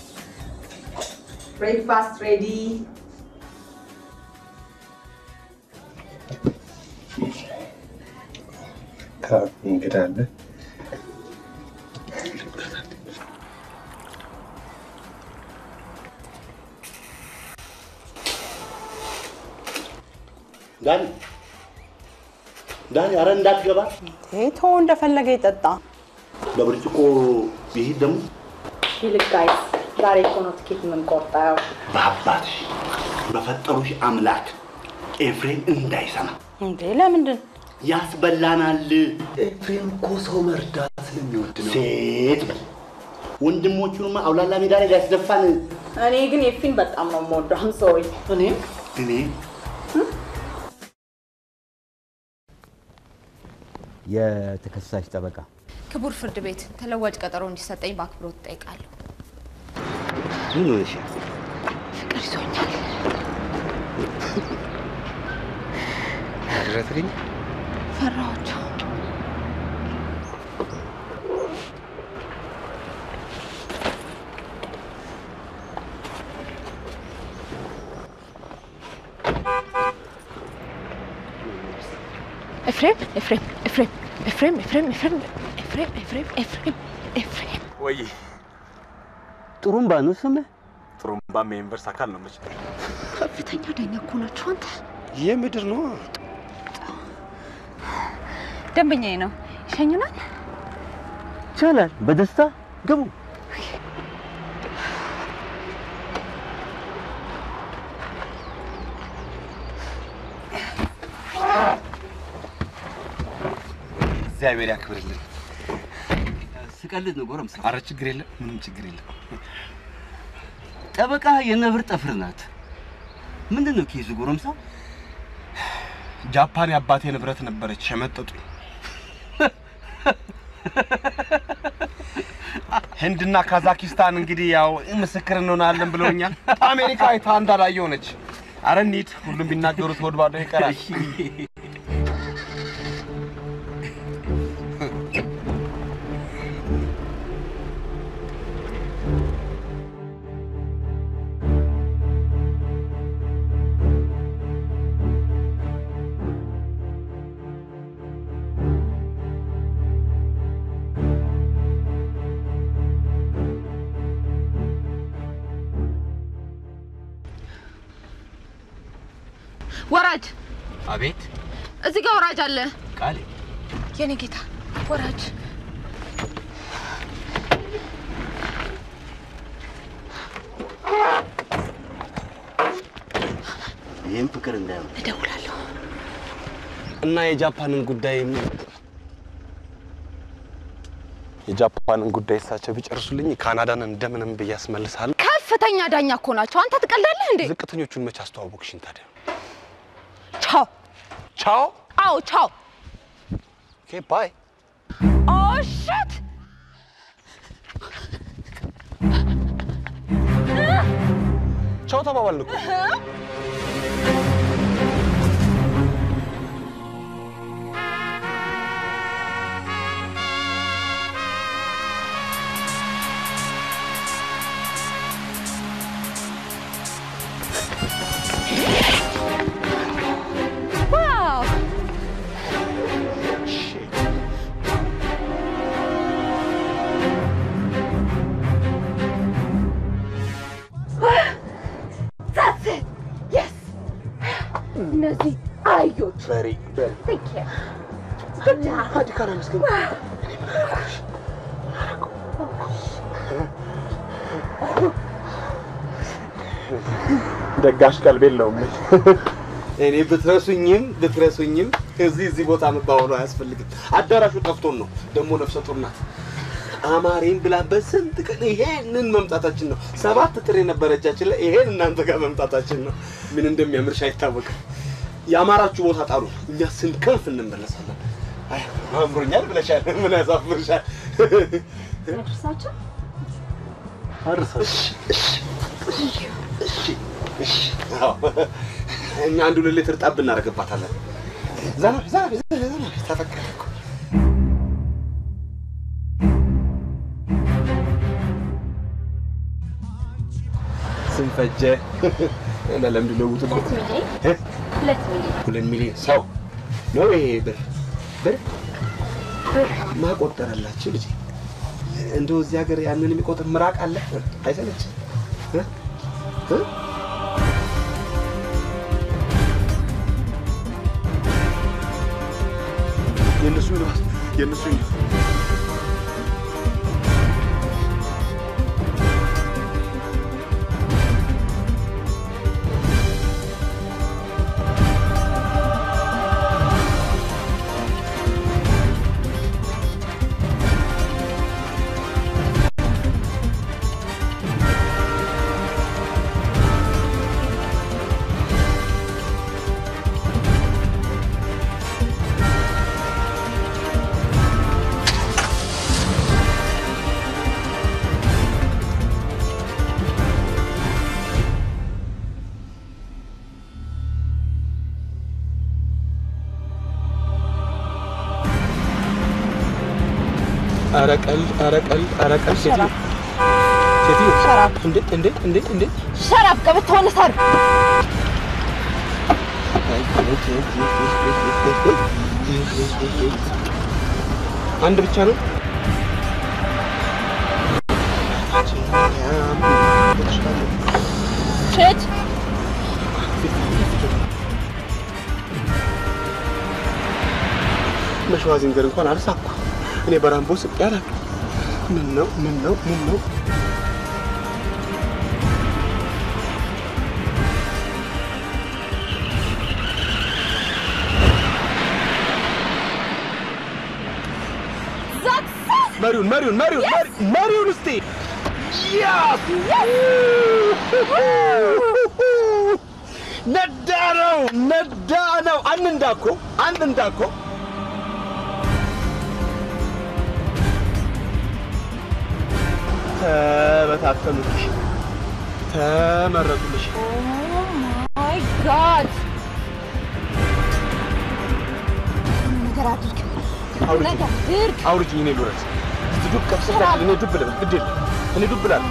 breakfast ready. እንግዳ አለ። ዳኒ ዳኒ፣ አረ እንዳትገባ። ቶ እንደፈለገ ይጠጣ። በብርጭቆ ይሄድ ደግሞ ይልቅ ጋይስ፣ ዛሬ እኮ ነው ትኬት የምንቆርጠው። በአባትሽ በፈጠሩሽ አምላክ ኤፍሬም እንዳይሰማ እንዴ ለምንድን ያስበላናል። ኤፍሬም እኮ ሰው መርዳት ስለሚወድ ነው። ሴት በል ወንድሞቹንማ አውላላ ሜዳ ላይ ሊያስደፋን። እኔ ግን የፊን በጣም ነው የምወደው። አም ሶሪ እኔ እኔ የተከሳሽ ጠበቃ ክቡር ፍርድ ቤት ተለዋጭ ቀጠሮ እንዲሰጠኝ በአክብሮት እጠይቃለሁ። ምን ሆነሻል? ፍቅር ይዞኛል። ድረትልኝ ፈራኋቸው። ኤፍሬም ኤፍሬም ኤፍሬም ኤፍሬም ኤፍሬም ኤፍሬም ኤፍሬም ኤፍሬም ኤፍሬም ኤፍሬም ወይ ጥሩምባ ነው ስምህ? ጥሩምባም የዩኒቨርስ አካል ነው መች ከፍተኛ ዳኛ እኮ ናችሁ አንተ። የምድር ነው ደንበኛዬ ነው። ይሸኙናል። ይቻላል። በደስታ ግቡ። እግዚአብሔር ያክብርልን። ስቀልድ ነው ጎረምሳ። አረ ችግር የለም፣ ምንም ችግር የለም። ጠበቃ የነብር ጠፍር ናት። ምንድን ነው ኬዙ ጎረምሳ? ጃፓን የአባቴ ንብረት ነበረች፣ ሸመጠጡኝ። ህንድና ካዛኪስታን እንግዲህ ያው ምስክር እንሆናለን ብለውኛል። አሜሪካ አይታ እንዳላየ ሆነች። አረ እንሂድ፣ ሁሉም ቢናገሩት ሆድ ባዶ ይቀራል። ወራጅ፣ አቤት እዚህ ጋር ወራጅ አለ። ቃሌ የኔ ጌታ ወራጅ። ይህም ፍቅር እንዳይሆን እደውላለሁ። እና የጃፓንን ጉዳይ የጃፓንን ጉዳይ እሳቸው ቢጨርሱልኝ ካናዳን እንደምንም ብዬ አስመልሳለሁ። ከፍተኛ ዳኛ እኮ ናቸው። አንተ ትቀልዳለህ እንዴ? ዝቅተኞቹን መች አስተዋወቅሽኝ ታዲያ? ቻው። ቻው። አዎ ቻው። ኦኬ ባይ። ኦ ሺት ቻው ተባባልን እኮ። ዋው That's it. Yes. እነዚህ አህዮች በሬ በሬ Take care. ሀዲ ካና ምስገን ደጋሽ ቀልብ የለውም። እኔ ብትረሱኝም ብትረሱኝም እዚህ እዚህ ቦታ መባወሉ አያስፈልግም። አዳራሹ ጠፍቶን ነው። ደግሞ ነፍሰ ጡር ናት። አማሬን ብላ በስንት ቀን ይሄንን መምጣታችን ነው። ሰባት ጥሬ ነበረ እጃችን ላይ ይሄን እናንተ ጋር መምጣታችን ነው። ምን እንደሚያምርሽ አይታወቅም። የአማራችሁ ቦታ ጣሉ፣ እኛ ስንከንፍ እንመለሳለን። አይ አምሮኛል ብለሻል። ምን ያሳፍርሻል? ያድርሳቸው። እሺ፣ እሺ፣ እሺ፣ እሺ። አዎ፣ እኛ አንድ ሁለት ሊትር ጠብ እናደርግባታለን። ዘና ዘና ዘና ዘና ተፈቀደ እኮ። ስንፈጀ እና ለምንድን ነው ውጡ? ሁለት ሚሊዮን ሁለት ሚሊዮን ሰው ነው ይሄ ብር ብር ብር ማቆጠረላችሁ ልጅ እንደው እዚህ ሀገር ያንን የሚቆጥር ምራቅ አለ አይሰለችም? እ? እ? የእነሱ ይልባስ የእነሱ ይልባስ ኧረ ቀልድ ኧረ ቀልድ ኧረ ቀልድ ሴትዮ ሴትዮ እንዴ እንዴ እንዴ እንዴ ሸራፍ ቀበቶውን ሰር አንድ ብቻ ነው ቼች መሸዋ ዝንጀር እንኳን አልሳኩ። እኔ በራምቦ ስቄ አላውቅም። ምን ነው ምን ነው ምን ነው? መሪውን መሪውን መሪውን መሪ- መሪውን እስቲ ያስ ነዳ ነው ነዳ ነው። አንድ እንዳኮ አንድ እንዳኮ ተበታተኑልሽ፣ ተመረጡልሽ። ማይ ጋድ ነገር አድርግ ነገር አድርግ አውርጅኝ፣ እኔ ልውረድ። እስቲ ዱብ ከፍ ስትል እኔ ዱብ ልበል። ግድ የለም እኔ ዱብ እላለሁ።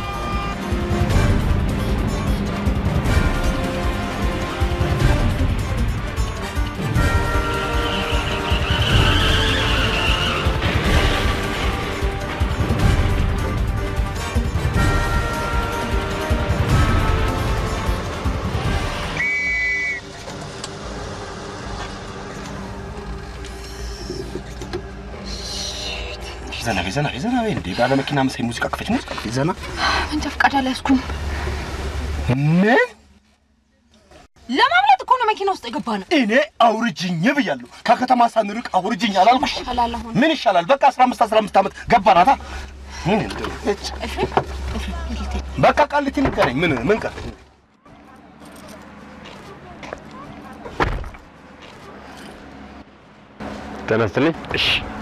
ዘና በይ፣ ዘና በይ፣ ዘና በይ። እንዴ ባለ መኪና መሳይ ሙዚቃ ክፈች፣ ሙዚቃ ክፈች። ዘና መንጃ ፈቃድ አልያዝኩም ምን ለማምለጥ እኮ ነው መኪና ውስጥ የገባ ነው እኔ አውርጅኝ ብያለሁ። ከከተማ ሳንርቅ አውርጅኝ አላልኩሽ? ይሻላል አሁን ምን ይሻላል? በቃ 15 15 ዓመት ገባናታ። ምን እንደው እች ኤፍሬም ኤፍሬም የት ልትሄድ በቃ ቃሊቲ ንገረኝ። ምን ምን ቀር ተነስትልኝ። እሺ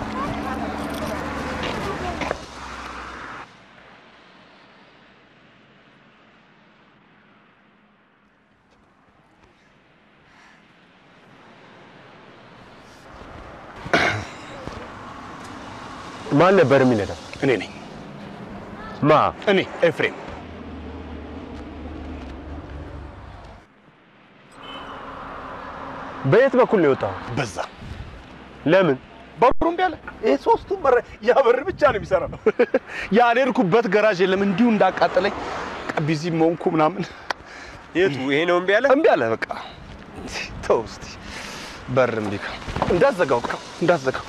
ማን ነበር የሚነዳው? እኔ ነኝ። ማ? እኔ ኤፍሬም። በየት በኩል ነው የወጣው? በዛ ለምን? በሩ እምቢ አለ። ይሄ ሶስቱም በር ያ በር ብቻ ነው የሚሰራው። ያልሄድኩበት ገራዥ የለም። እንዲሁ እንዳቃጠለኝ ቢዚ መሆንኩ ምናምን። የቱ ይሄ ነው እምቢ አለ? እምቢ አለ። በቃ ተው እስቲ በር እምቢ ካለ እንዳትዘጋው፣ በቃ እንዳትዘጋው።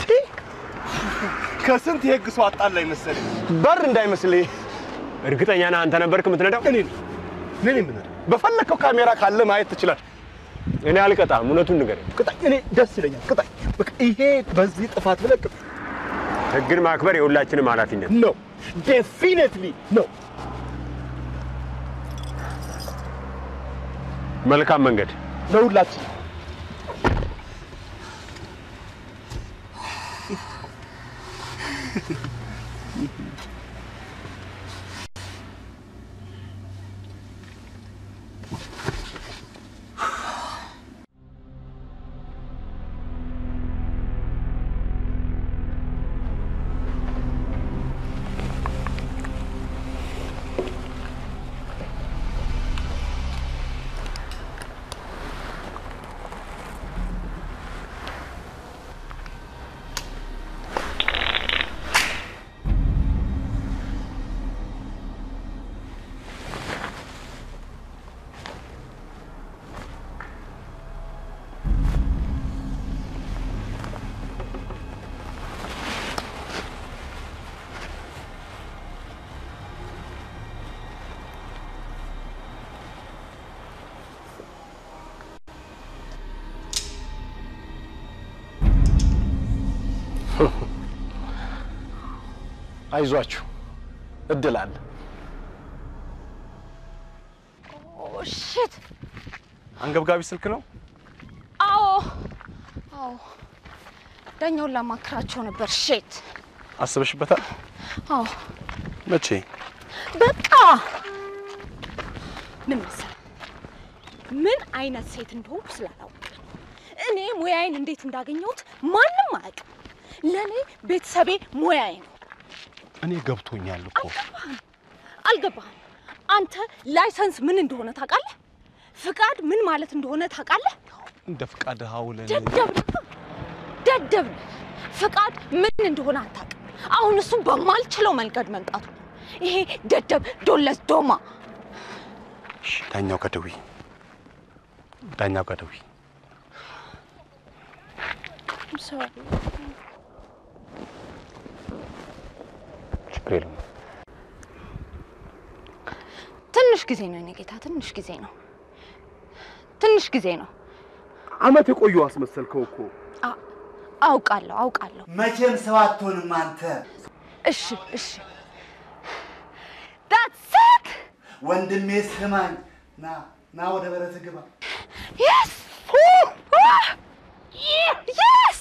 ከስንት የህግ ሰው አጣላኝ መሰለኝ። በር እንዳይመስልህ። እርግጠኛ ነህ አንተ ነበርክ የምትነዳው? እኔ ነኝ እኔ ነኝ የምነዳው። በፈለከው ካሜራ ካለ ማየት ትችላለህ። እኔ አልቀጣም፣ እውነቱን ንገረኝ። ቅጣኝ። እኔ ደስ ይለኛል። ቅጣኝ። በቃ ይሄ በዚህ ጥፋት ብለህ ቅጣኝ። ህግን ማክበር የሁላችንም ኃላፊነት ነው። ዴፊኒትሊ ነው። መልካም መንገድ ለሁላችን። አይዟችሁ፣ እድል አለ። ሽት አንገብጋቢ ስልክ ነው። አዎ አዎ ዳኛውን ላማክራቸው ነበር ሼት አስበሽበታል? አዎ መቼ? በቃ ምን መሰለህ ምን አይነት ሴት እንደሆንኩ ስላላወቅ እኔ ሙያዬን እንዴት እንዳገኘሁት ማንም አያውቅም። ለእኔ ቤተሰቤ ሙያዬ ነው። እኔ ገብቶኛል እኮ አልገባህም? አንተ ላይሰንስ ምን እንደሆነ ታውቃለህ? ፍቃድ ምን ማለት እንደሆነ ታውቃለህ? እንደ ፍቃድ ሀውለን ደደብ ነህ፣ ደደብ ነህ። ፍቃድ ምን እንደሆነ አታውቅም። አሁን እሱ በማልችለው መንገድ መምጣቱ ነው። ይሄ ደደብ ዶለስ ዶማ ዳኛው ከደዊ ዳኛው ከደዊ ችግር የለም። ትንሽ ጊዜ ነው የኔ ጌታ፣ ትንሽ ጊዜ ነው፣ ትንሽ ጊዜ ነው። አመት የቆዩ አስመሰልከው እኮ። አ- አውቃለሁ፣ አውቃለሁ። መቼም ሰው አትሆንም አንተ። እሺ፣ እሺ፣ that's it ወንድሜ ስማኝ፣ ና ና ወደ በረት ግባ። yes yes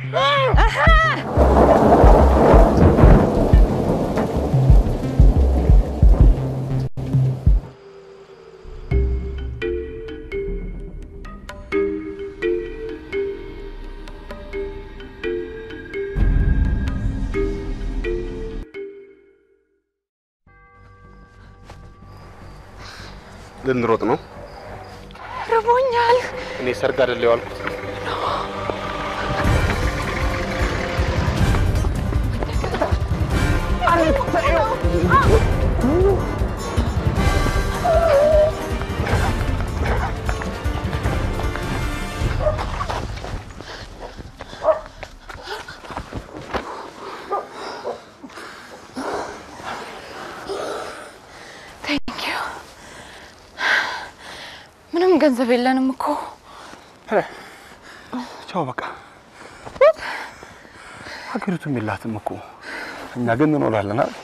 ልንሮጥ ነው። ርቦኛል። እኔ ሰርግ አይደል የዋልኩት። ቴንክ ዩ። ምንም ገንዘብ የለንም እኮ። ቻው በቃ። ሀገሪቱም የላትም እኮ እኛ ግን እንኖራለን አይደል?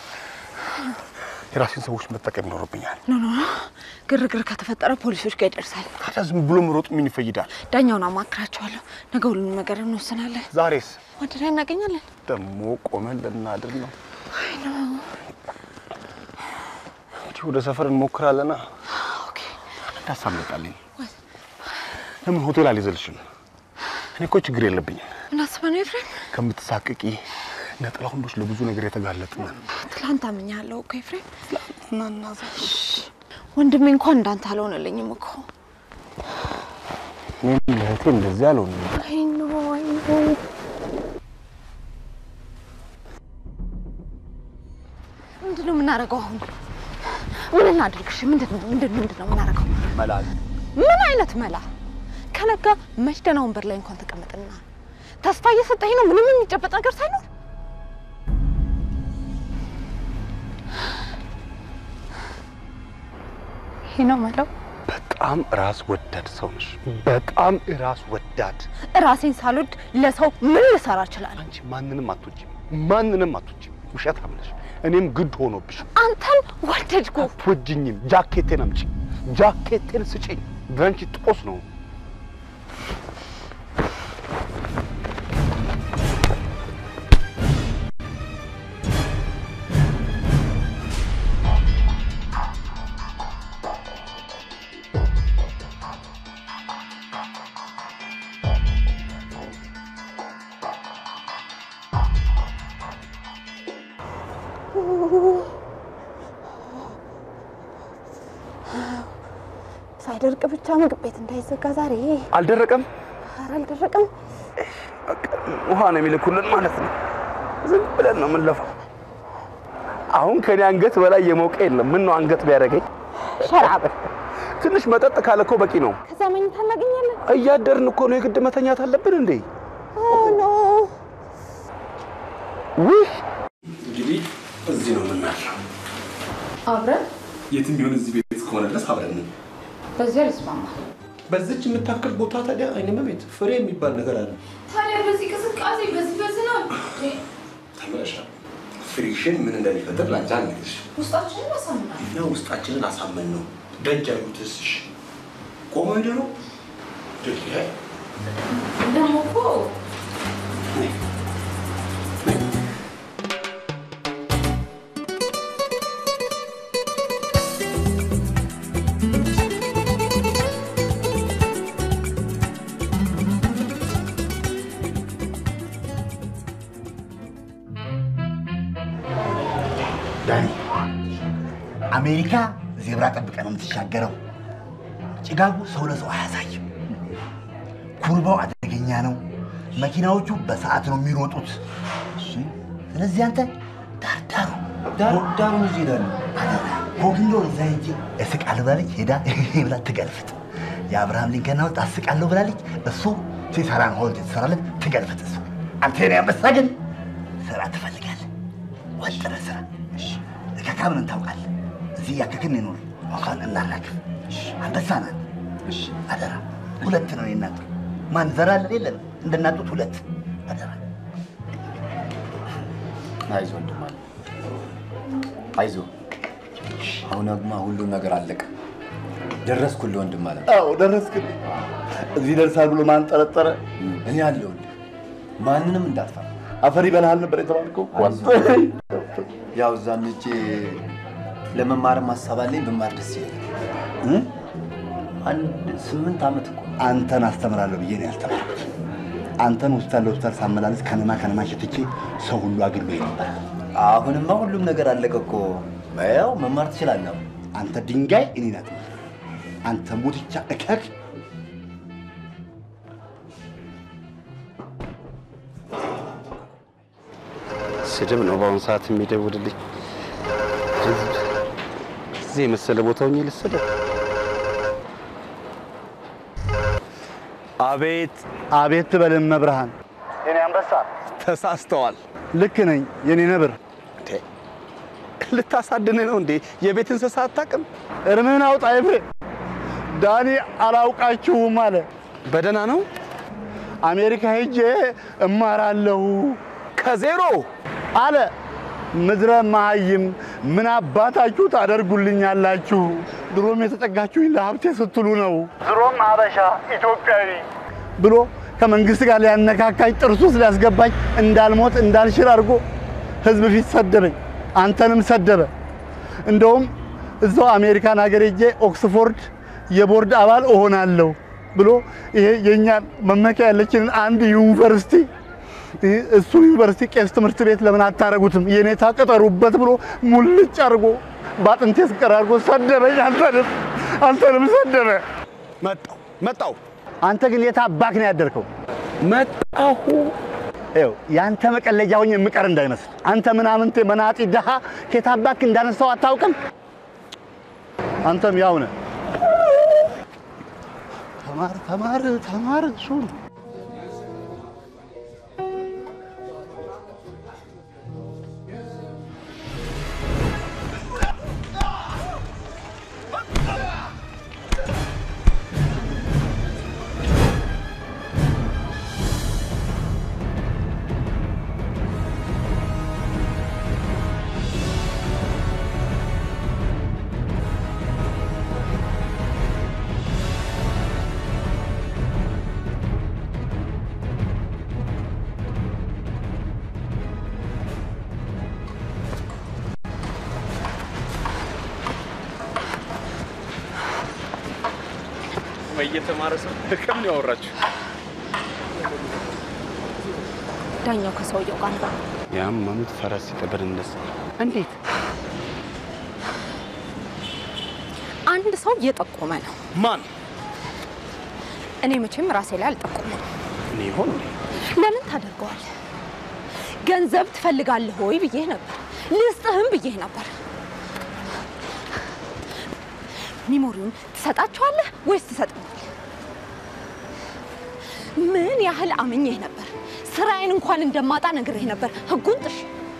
የራሴን ሰዎች መጠቀም ይኖርብኛል። ኖ ኖ ኖ፣ ግርግር ከተፈጠረ ፖሊሶች ጋር ይደርሳል። ታዲያ ዝም ብሎ መሮጥ ምን ይፈይዳል? ዳኛውን አማክራቸዋለሁ። ነገ ሁሉንም ነገር እንወስናለን። ዛሬስ ወደ ላይ እናገኛለን። ደግሞ ቆመን ልናድር ነው። አይ ነው እንግዲህ ወደ ሰፈር እንሞክራለና እንዳሳመጣልኝ ለምን ሆቴል አልይዘልሽም? እኔ እኮ ችግር የለብኝም። ምን አስበህ ነው ኤፍሬም? ከምትሳቅቂ ነጠላ ወንዶች ለብዙ ነገር የተጋለጥን ትላንት አምኛለሁ እኮ ኤፍሬም። ሽሽ፣ ወንድሜ እንኳን እንዳንተ አልሆነልኝም እኮ። እኔም ለእህቴ እንደዚህ አልሆንም። አይ ኖ አይ ኖ ምንድን ነው የምናደርገው አሁን? ምን እናድርግሽ? ምንድን ነው ምንድን ምንድን ነው የምናደርገው? መላል ምን አይነት መላ? ከነጋ መች ደህና ወንበር ላይ እንኳን ተቀመጥና ተስፋ እየሰጠኝ ነው፣ ምንም የሚጨበጥ ነገር ሳይኖር ይሄ ነው መለው። በጣም ራስ ወዳድ ሰው ነሽ። በጣም ራስ ወዳድ። ራሴን ሳልወድ ለሰው ምን ልሰራ እችላለሁ? አንቺ ማንንም አትወጂም፣ ማንንም አትወጂም። ውሸታም ነሽ። እኔም ግድ ሆኖብሽ አንተን ወደድኩ። አትወጂኝም። ጃኬቴን አምጪ፣ ጃኬቴን ስጪኝ። በአንቺ ጦስ ነው። ሳይደርቅ ብቻ ምግብ ቤት እንዳይዘጋ ዛሬ። አልደረቀም። ኧረ አልደረቀም። ውሃ ነው የሚልኩልን ማለት ነው። ዝም ብለን ነው የምንለፋው። አሁን ከኔ አንገት በላይ የሞቀ የለም። ምን ነው አንገት ቢያደርገኝ። ሸራብ ትንሽ መጠጥ ካለ እኮ በቂ ነው። ከዛ መኝታ እናገኛለን። እያደርን እኮ ነው። የግድ መተኛት አለብን እንዴ? ኦ ኖ ውይ እንግዲህ እዚህ ነው የምናድረው። አብረን የትም ቢሆን እዚህ ቤት እስከሆነ ድረስ አብረን ነን። በዚህ አልስማማም። በዚች የምታክል ቦታ ታዲያ አይነ መቤት ፍሬ የሚባል ነገር አለ። ታዲያ በዚህ ቅዝቃዜ በዚህ በዝናብ ተመለሻል። ፍሪክሽን ምን እንደሚፈጥር ላንቺ አልነግርሽ። ውስጣችንን ያሳምናል። እኛ ውስጣችንን አሳመን ነው። ደጅ አዩትስ እሺ፣ ቆሞ ሄደ ነው ደጅ ላይ ደግሞ እኮ ዳኒ አሜሪካ ዜብራ ጠብቀ ነው የምትሻገረው። ጭጋጉ ሰው ለሰው አያሳይም። ኩርባው አደገኛ ነው። መኪናዎቹ በሰዓት ነው የሚሮጡት። ስለዚህ አንተ ዳርዳሩ ዳርዳሩ እዚህ ሄዳለ ኮግንዶ እዛ ሄጄ እስቃለሁ ብላለች። ሄዳ ብላ ትገልፍጥ። የአብርሃም ሊንከን ሐውልት አስቃለሁ ብላለች። እሱ ሲሰራን ሐውልት የተሰራለት ትገልፍጥ። እሱ አንተ የኔ አንበሳ ግን ስራ ትፈልጋለህ። ወጥረ ስራ እከካምን ታውቃለህ። እዚህ እያከክን ይኖር አሁን እናራግፍ። አንበሳ ናት። አደራ ሁለት ነው የናት ማን ዘራለን የለም እንደናጡት ሁለት አደራ አይዞህ ወንድም አለ አይዞህ። አሁንማ ሁሉም ነገር አለቀ። ደረስኩልህ ወንድም አለ። አዎ ደረስክልኝ። እዚህ ደርሳል ብሎ ማን ጠረጠረ? እኔ አለሁልህ። ማንንም እንዳትፈራ። አፈር ይበላሃል ነበር የተባልከው። ያው እዛም ሄጄ ለመማርም ሀሳብ አለኝ። ብማር ደስ ይለኛል። አንድ ስምንት ዓመት እኮ አንተን አስተምራለሁ ብዬ ነው ያስተማርኩት። አንተን ሆስፒታል ለሆስፒታል ሳመላለስ ከነማ ከነማ ሸትቼ ሰው ሁሉ አግሎ ነበር። አሁንማ ሁሉም ነገር አለቀ እኮ። ያው መማር ትችላለህ። አንተ ድንጋይ እኔ ናት። አንተ ሙትቻ እከክ ስድብ ነው በአሁኑ ሰዓት የሚደውልልኝ። ህዝብ እዚህ የመሰለ ቦታ ሆኜ ልስደብ? አቤት አቤት ትበልን መብርሃን። የኔ አንበሳ ተሳስተዋል። ልክ ነኝ የኔ ነብር። ልታሳድን ነው እንዴ? የቤት እንስሳ አታውቅም? እርምህን አውጣ ኤፍሬም። ዳኒ አላውቃችሁም አለ። በደህና ነው? አሜሪካ ሄጄ እማራለሁ ከዜሮ አለ። ምድረ መሃይም ምን አባታችሁ ታደርጉልኛላችሁ? ድሮም የተጠጋችሁኝ ለሀብቴ ስትሉ ነው። ድሮም አበሻ ኢትዮጵያዊ ብሎ ከመንግስት ጋር ሊያነካካኝ ጥርሱ ውስጥ ሊያስገባኝ እንዳልሞት እንዳልሽር አድርጎ ህዝብ ፊት ሰደበኝ። አንተንም ሰደበ። እንደውም እዛው አሜሪካን ሀገር ሄጄ ኦክስፎርድ የቦርድ አባል እሆናለሁ ብሎ ይሄ የእኛን መመኪያ ያለችንን አንድ ዩኒቨርሲቲ እሱ ዩኒቨርሲቲ ቄስ ትምህርት ቤት ለምን አታረጉትም? የኔታ ቅጠሩበት ብሎ ሙልጭ አድርጎ በአጥንቴ ስቀር አድርጎ ሰደበኝ። አንተንም አንተንም ሰደበ። መጣው መጣው። አንተ ግን የት አባክ ነው ያደርከው? መጣሁ። ይኸው የአንተ መቀለጃ ሆኜ የምቀር እንዳይመስል። አንተ ምናምንቴ መናጢ ድሃ ከየት አባክ እንዳነሳው አታውቅም? አንተም ያው ነህ። ተማር ተማር ተማር እሱ ነው። እየተማረ ሰው ከምን ያወራችሁ? ዳኛው ከሰውየው ጋር ነው። ያመኑት ፈረስ ሲጠብር እንደዛ። እንዴት? አንድ ሰው እየጠቆመ ነው። ማን? እኔ መቼም ራሴ ላይ አልጠቆመም። እኔ ይሆን ለምን ታደርገዋለህ? ገንዘብ ትፈልጋለህ ወይ ብዬህ ነበር። ልስጥህም ብዬህ ነበር። ሚሞሪውን ትሰጣቸዋለህ ወይስ ትሰጠኛለህ? ምን ያህል አምኜህ ነበር። ስራዬን እንኳን እንደማጣ ነግሬህ ነበር። ህጉን ጥሽ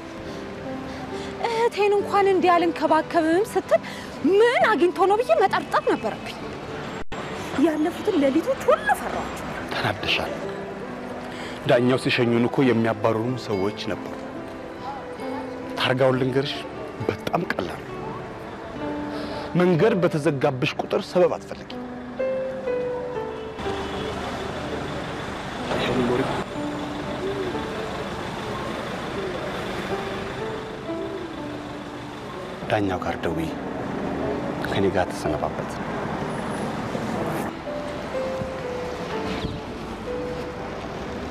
እህቴን እንኳን እንዲህ አልንከባከብም ስትል ምን አግኝቶ ነው ብዬ መጠርጠር ነበረብኝ። ያለፉትን ሌሊቶች ሁሉ ፈራኋቸው። ተናደሻል። ዳኛው ሲሸኙን እኮ የሚያባርሩን ሰዎች ነበሩ። ታርጋውን ልንገርሽ፣ በጣም ቀላል ነው። መንገድ በተዘጋብሽ ቁጥር ሰበብ አትፈልጊ። ይኸው ሚሞሪ ዳኛው ጋር ደውዪ፣ ከኔ ጋር ተሰነባበት።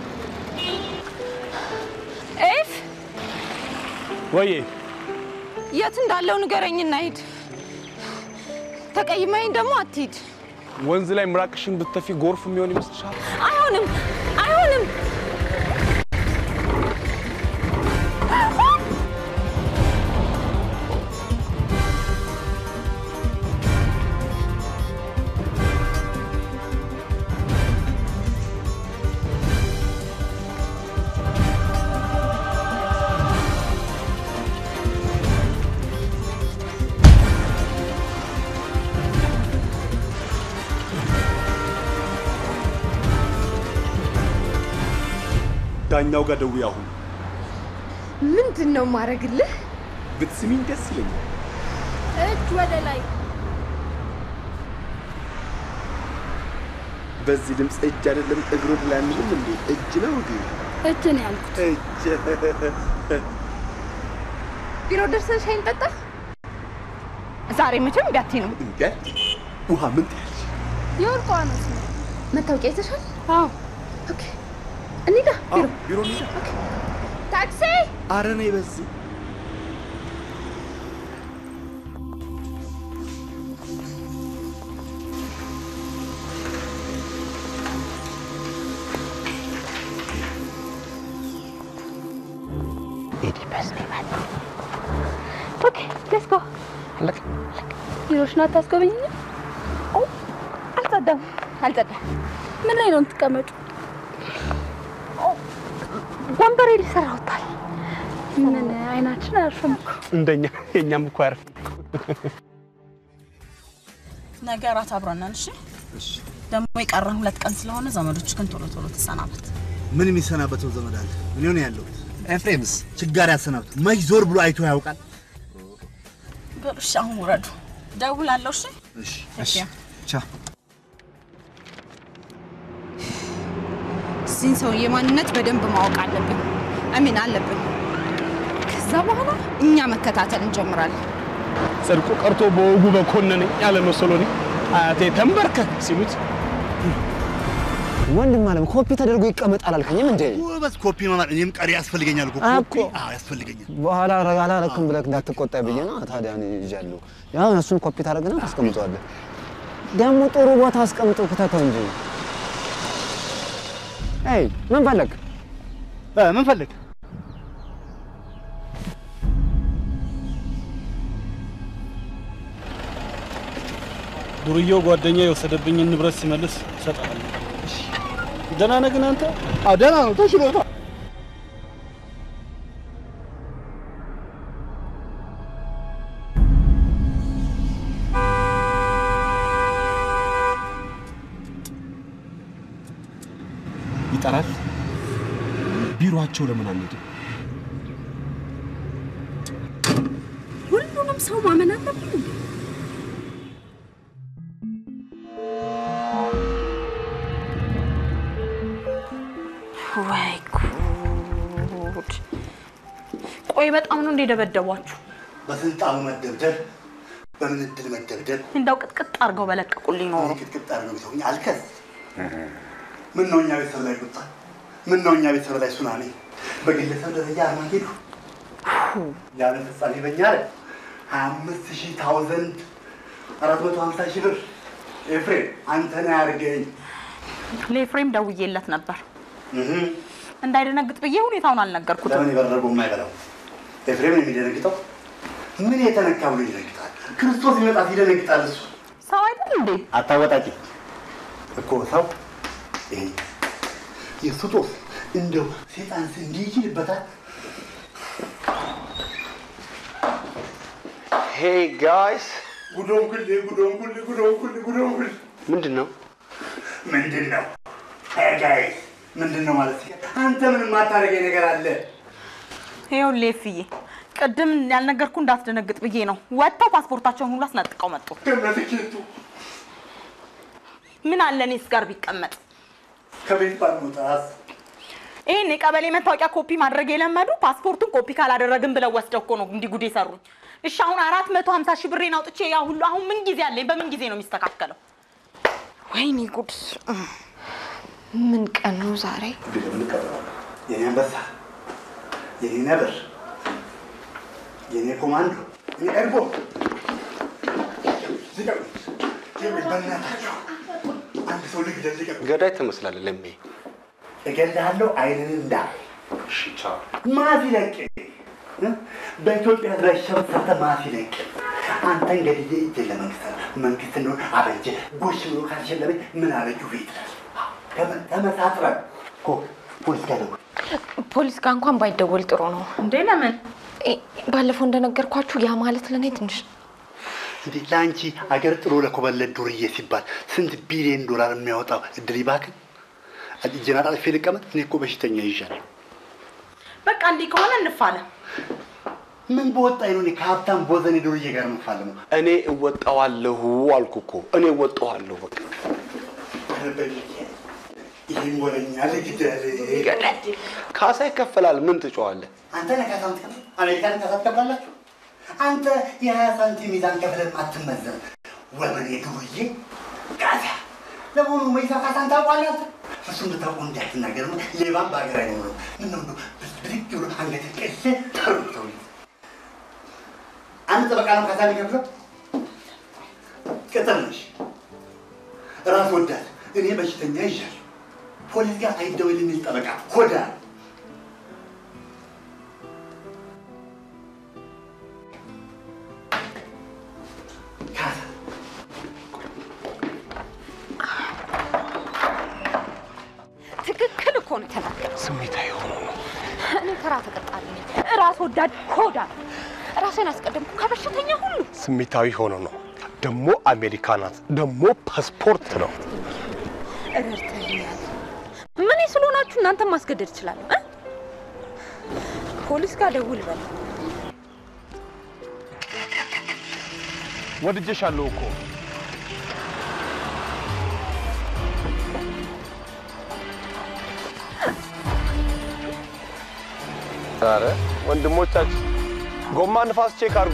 ኤፍ ወዬ የት እንዳለው ንገረኝና ሂድ። ተቀይመኝ ደግሞ አትሂድ። ወንዝ ላይ ምራቅሽን ብትተፊ ጎርፍ የሚሆን ይመስልሻል? አይሆንም፣ አይሆንም። ዳኛው ጋር ደውዬ አሁን ምንድን ነው ማድረግልህ? ብትስሚኝ ደስ ይለኛል። እጅ ወደ ላይ በዚህ ድምፅ እጅ አይደለም እግሮት ላይ አንልም እንዴ? እጅ ነው እንዴ? እጅ ነው ያልኩት። እጅ ቢሮ ደርሰን ሻይ እንጠጣ። ዛሬ መቼም እምቢ አትይንም። እንዴ ውሃ ምን ትያለሽ? የወርቋ ነው ስሙ። መታወቂያ ይዘሻል? አዎ። ኦኬ፣ እንሂዳ ቢሮ። ቢሮ እንሂዳ። ታክሲ ኧረ ነይ በዚህ ኦኬ ሌትስ ጎ። ቢሮሽን አታስጎበኝኝም? አልጸዳም፣ አልጸዳም። ምን ላይ ነው የምትቀመጩ? ወንበሬ ሊሰራውታል። ምን አይናችን አያርፍም እኮ። እንደኛ የኛም እኮ አያርፍም። ነገ እራት አብረን ነን። እሺ ደግሞ የቀረን ሁለት ቀን ስለሆነ ዘመዶች ግን ቶሎ ቶሎ ተሰናበት። ምን የሚሰናበተው ዘመድ አለ? እኔ ነው ያለሁት። ኤፍሬምስ ችጋር ያሰናብት መች ዞር ብሎ አይቶ ያውቃል? በሉ እሺ፣ አሁን ውረዱ። ደውላለሁ። እሺ እሺ እሺ። ቻው። እዚህን ሰውዬ ማንነት በደንብ ማወቅ አለብን። አሚን አለብን። ከዛ በኋላ እኛ መከታተል እንጀምራለን። ጽድቁ ቀርቶ በወጉ በኮነነኝ ያለ መሰሎኒ አያቴ ተንበርከክ ሲሉት ወንድም አለም ኮፒ ተደርጎ ይቀመጥ አላልከኝም እንዴ? ጎበዝ ኮፒ መማር እኔም ቀሪ ያስፈልገኛል እኮ ኮፒ። አዎ ያስፈልገኛል። በኋላ አላረክም ብለህ እንዳትቆጣ ብዬ ነው። ታዲያ እኔ ይዣለሁ። ያው እሱን ኮፒ ታደርግና ታስቀምጠዋለህ። ደግሞ ጥሩ ቦታ አስቀምጠው ክተተው እንጂ። አይ ምን ፈለግ? ምን ፈለግ? ዱርዬው ጓደኛ የወሰደብኝን ንብረት ሲመልስ እሰጥሃለሁ። ደህና ነህ ግን አንተ? አዎ ደህና ነው፣ ተሽሎታል። ይጠራል። ቢሮአቸው ለምን አንሄድም? ሁሉንም ሰው ማመን አለብን እንዴ? ወይ ጉድ! ቆይ በጣም ነው እንደ ደበደቧችሁ? በስልጣኑ መደብደብ፣ በምን እድል መደብደብ፣ እንደው ቅጥቅጥ አድርገው በለቀቁልኝ ኖሮ ቅጥቅጥ አድርገው ቢተውኝ አልከዝ። ምን ነው እኛ ቤተሰብ ላይ ቁጣ፣ ምን ነው እኛ ቤተሰብ ላይ ሱናሚ፣ በግለሰብ ደረጃ አርማጌዱ ያለ ፍጻሜ በኛ ላይ ሀያ አምስት ሺህ ታውዘንድ አራት መቶ ሀምሳ ሺህ ብር ኤፍሬም አንተ ነህ ያርገኝ። ለኤፍሬም ደውዬለት ነበር እንዳይደነግጥ ብዬ ሁኔታውን አልነገርኩትም። ለምን የበረገው የማይበላው ኤፍሬም ነው የሚደነግጠው? ምን የተነካ ብሎ ይደነግጣል? ክርስቶስ ይመጣት ይደነግጣል እሱ ሰው አይደል እንዴ? አታወጣቂ እኮ ሰው ይሄ የእሱ ጦስ እንደው ሴጣን እንዲህ ይችልበታል። ሄይ ጋይስ ጉዶን ኩል ጉዶን ኩል ጉዶን ኩል ጉዶን ኩል ምንድን ነው? ምንድን ነው ጋይስ ምንድን ነው ማለት አንተ ምን የማታደርገኝ ነገር አለ? ይኸውልህ ኤፍዬ ቅድም ያልነገርኩ እንዳትደነግጥ ብዬ ነው። ወጥተው ፓስፖርታቸውን ሁሉ አስነጥቀው መጡ። ከነትኬቱ ምን አለ እኔስ ጋር ቢቀመጥ ከቤት ባልመውጣት ይህን የቀበሌ መታወቂያ ኮፒ ማድረግ የለመዱ ፓስፖርቱን ኮፒ ካላደረግን ብለው ወስደው እኮ ነው እንዲህ ጉድ የሰሩኝ። እሺ አሁን አራት መቶ ሀምሳ ሺህ ብሬን አውጥቼ ያ ሁሉ አሁን ምን ጊዜ አለኝ? በምን ጊዜ ነው የሚስተካከለው? ወይኔ ጉድ! ምን ቀን ነው ዛሬ? የኔ አንበሳ፣ የኔ ነብር፣ የኔ ኮማንዶ ኤርጎ ልቀቁ! ይኸውልህ፣ በእናታችሁ አንድ ሰው ልግደል፣ ልቀቁ! ገዳይ ትመስላለህ ለሜ። እገልሃለሁ፣ አይንን እንዳ ማፊ ለቅ በኢትዮጵያ ላይ ሸበት ሰርተህ ማፊ ለቅ አንተን ገድዬ እጄን ለመንግስት አለ መንግስት እንደሆነ አበጀ ጎሽ ብሎ ካልሸለመኝ ምን አበጁ ቤት ይላል። ተመሳጥረን እኮ ፖሊስ ጋር ደውል። ፖሊስ ጋር እንኳን ባይደወል ጥሩ ነው። እንዴ ለምን? ባለፈው እንደነገርኳችሁ ያ ማለት ለእኔ ትንሽ እንዴ ለአንቺ አገር ጥሎ ለኮበለድ ዱርዬ ሲባል ስንት ቢሊዮን ዶላር የሚያወጣው እድል ይባክን። እጄን አጣጥፌ ልቀመጥ? እኔ እኮ በሽተኛ ይዣለሁ። በቃ እንዲህ ከሆነ እንፋለም። ምን በወጣኝ ነው እኔ ከሀብታም ቦዘኔ ዱርዬ ጋር የምፋለመው? እኔ እወጣዋለሁ አልኩ እኮ እኔ እወጣዋለሁ። በቃ ይህን ወረኛ ልግደል። ካሳ ይከፈላል። ምን ትጮዋለህ? አንተ ነህ ካሳ የምትከፍል? አሜሪካን ካሳ ትከፍላላችሁ? አንተ የሀያ ሳንቲም ሚዛን ከፍለን አትመዘን ወመኔ ዱርዬ ካሳ። ለመሆኑ መይሳ ካሳን ታውቋለህ? አንተ? እሱን ብታውቀው እንዳትናገር ነው። ሌባም በሀገር አይኖርም። ምነው እንደው ብድግ ብሎ አንገት ቅል ተርብተው አንድ ጠበቃ ነው ካሳ የሚከፍለው? ቅጥር ነሽ፣ ራስ ወዳድ። እኔ በሽተኛ ይዣለሁ። ፖሊስ ጋር አይደወል የሚል ጠበቃ ሆዳ ትክክል እኮ ነው የተናገረው። ስሜታዊ ሆኖ ነው። እኔ ተራ ተቀጣሪ ነኝ። ራስ ወዳድ ኮዳ ራሴን አስቀደምኩ ከበሽተኛ ሁሉ። ስሜታዊ ሆኖ ነው። ደግሞ አሜሪካ ናት፣ ደግሞ ፓስፖርት ነው። ረድተኛል። ምን ስለሆናችሁ እናንተ ማስገደድ እችላለሁ እ? ፖሊስ ጋር ደውል በል። ወድጄሻለሁ እኮ ኧረ ወንድሞቻችን ጎማ ንፋስ ቼክ አድርጉ።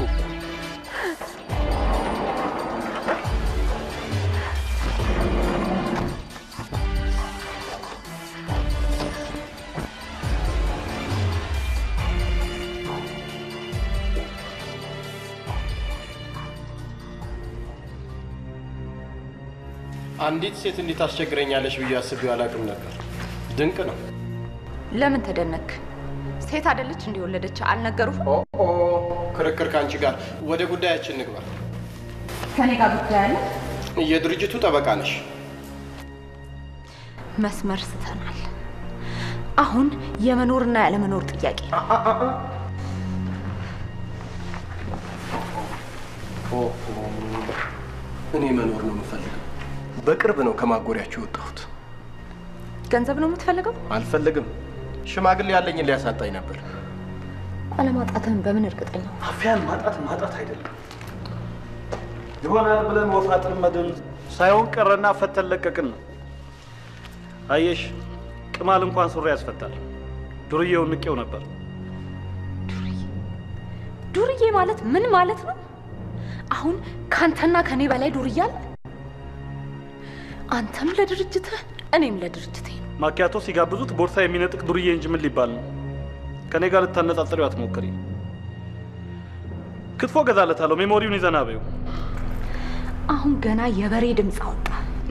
አንዲት ሴት እንዴት አስቸግረኛለች ብዬ አስቤው አላውቅም ነበር። ድንቅ ነው። ለምን ተደነክ? ሴት አይደለች እንደወለደች አልነገሩህም? ኦ ክርክር ከአንቺ ጋር። ወደ ጉዳያችን ንግባ። ከኔ ጋር ጉዳይ አለ። የድርጅቱ ጠበቃ ነሽ። መስመር ስተናል። አሁን የመኖርና ያለመኖር ጥያቄ ነው። ኦ እኔ መኖር ነው የምፈልገው። በቅርብ ነው ከማጎሪያችሁ የወጣሁት። ገንዘብ ነው የምትፈልገው? አልፈልግም። ሽማግሌ ያለኝን ሊያሳጣኝ ነበር። አለማጣትህን በምን እርግጠኛ? አፍያን ማጣት ማጣት አይደለም ይሆናል ብለን ወፍ አጥመድን ሳይሆን ቀረና ፈተን ለቀቅን ነው። አየሽ ቅማል እንኳን ሱሪ ያስፈታል። ዱርዬውን ንቄው ነበር። ዱርዬ ማለት ምን ማለት ነው? አሁን ካንተና ከኔ በላይ ዱርዬ አለ? አንተም ለድርጅትህ እኔም ለድርጅቴ ነው። ማኪያቶ ሲጋብዙት ቦርሳ የሚነጥቅ ዱርዬ እንጂ ምን ሊባል ነው? ከኔ ጋር ልታነጻጽሪው አትሞክሪ። ክትፎ ገዛለታለሁ። ሜሞሪውን ይዘና በይው። አሁን ገና የበሬ ድምፅ አወጣ።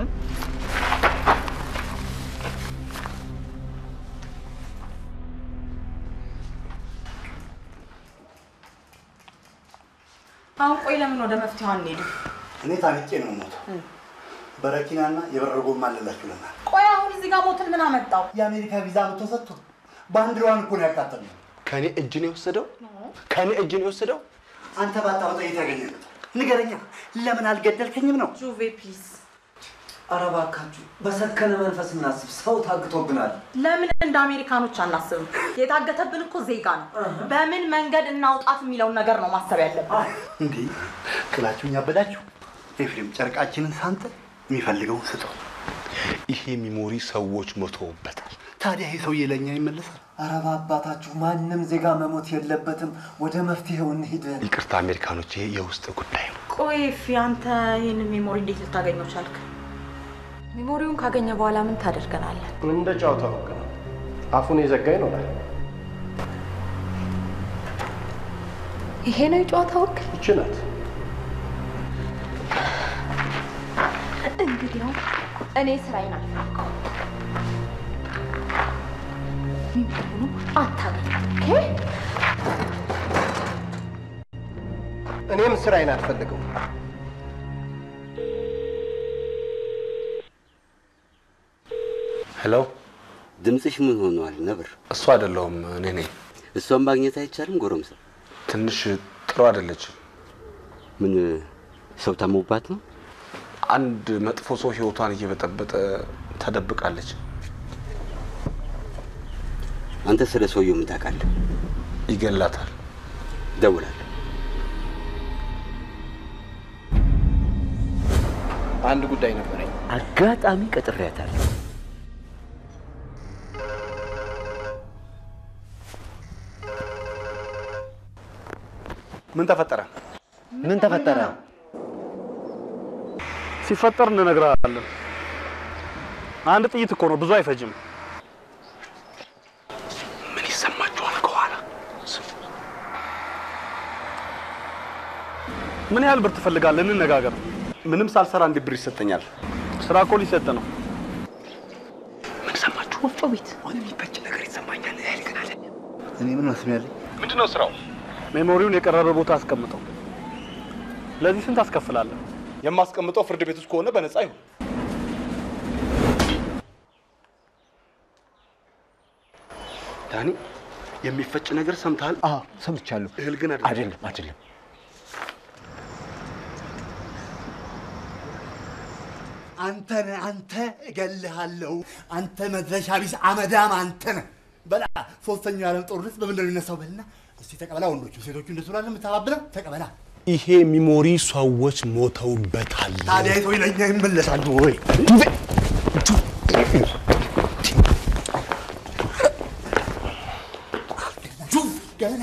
አሁን ቆይ ለምን ወደ መፍትሄው አንሄድም? እኔ ታንቄ ነው የምሞተው። በረኪናና የበረሮ ጎማ አለላችሁ ለና ቆይ አሁን እዚህ ጋር ሞትን ምን አመጣው? የአሜሪካ ቪዛ መጥቶ ሰጥቶ ባንዲራዋን እኮ ነው ያቃጠለው። ከኔ እጅ ነው የወሰደው? ከኔ እጅ ነው የወሰደው? አንተ ባታወጣ የት ያገኘበት? ንገረኛ። ለምን አልገደልከኝም ነው? ጁቬ ፕሊዝ። ኧረ እባካችሁ በሰከነ መንፈስ እናስብ። ሰው ታግቶብናል። ለምን እንደ አሜሪካኖች አናስብም? የታገተብን እኮ ዜጋ ነው። በምን መንገድ እናውጣት የሚለውን ነገር ነው ማሰብ ያለብን። እንዴ ጥላችሁኝ አበዳችሁ። ኤፍሬም ጨርቃችንን ሳንተ የሚፈልገውን ስጠው። ይሄ ሚሞሪ ሰዎች ሞተውበታል። ታዲያ ይሄ ሰውዬ ለእኛ ይመለሳል? ኧረ በአባታችሁ ማንም ዜጋ መሞት የለበትም። ወደ መፍትሄው እንሂድ። ይቅርታ አሜሪካኖች፣ ይሄ የውስጥ ጉዳይ ነው። ቆይ ፊ አንተ ይህንን ሜሞሪ እንዴት ልታገኘው ቻልክ? ሜሞሪውን ካገኘ በኋላ ምን ታደርገናለን? እንደ ጨዋታ በቃ አፉን የዘጋ ይኖራል። ይሄ ነው የጨዋታ ወግ። ይችላል። እንግዲያው እኔ ስራዬን አልፈካው የሚሆኑ አታገኝ። ኦኬ እኔም ስራዬን አልፈልገው። ሄሎ፣ ድምፅሽ ምን ሆኗል ነብር? እሱ አይደለሁም እኔ ነኝ። እሷን ማግኘት አይቻልም ጎረምሳ? ትንሽ ጥሩ አይደለችም። ምን ሰው ታሞባት ነው? አንድ መጥፎ ሰው ህይወቷን እየበጠበጠ ተደብቃለች። አንተ ስለ ሰውየው ምን ታውቃለህ? ይገላታል። እደውላለሁ። አንድ ጉዳይ ነበረኝ። አጋጣሚ ቀጥሬያታለሁ። ምን ተፈጠረ? ምን ተፈጠረ? ሲፈጠር እንነግርሃለን። አንድ ጥይት እኮ ነው፣ ብዙ አይፈጅም። ምን ይሰማችኋል ከኋላ? ምን ያህል ብር ትፈልጋለህ? እንነጋገር። ምንም ሳልሰራ እንዴት ብር ይሰጠኛል? ስራ እኮ ሊሰጥ ነው። ምን ሰማችሁ? ወፍጮ ቤት ሆነ የሚፈጭ ነገር ይሰማኛል። ያህል ግን አለ። እኔ ምን መስሚያለኝ? ምንድን ነው ስራው? ሜሞሪውን የቀረበ ቦታ አስቀምጠው። ለዚህ ስንት አስከፍላለህ? የማስቀምጠው ፍርድ ቤት ውስጥ ከሆነ በነፃ ይሁን። ዳኒ፣ የሚፈጭ ነገር ሰምተሃል? አዎ ሰምቻለሁ። እህል ግን አይደለም አይደለም። አንተ ነህ አንተ እገልሃለሁ። አንተ መድረሻ ቢስ አመዳም አንተ ነህ። በላ ሶስተኛው የዓለም ጦርነት በምን ነው የሚነሳው? በልና እስቲ ተቀበላ። ወንዶቹ ሴቶቹ እንደሱ ላለ የምታባብለው ተቀበላ። ይሄ ሚሞሪ ሰዎች ሞተውበታል። ታዲያ የት ወይ ለእኛ ይመለሳሉ ወይ? ገና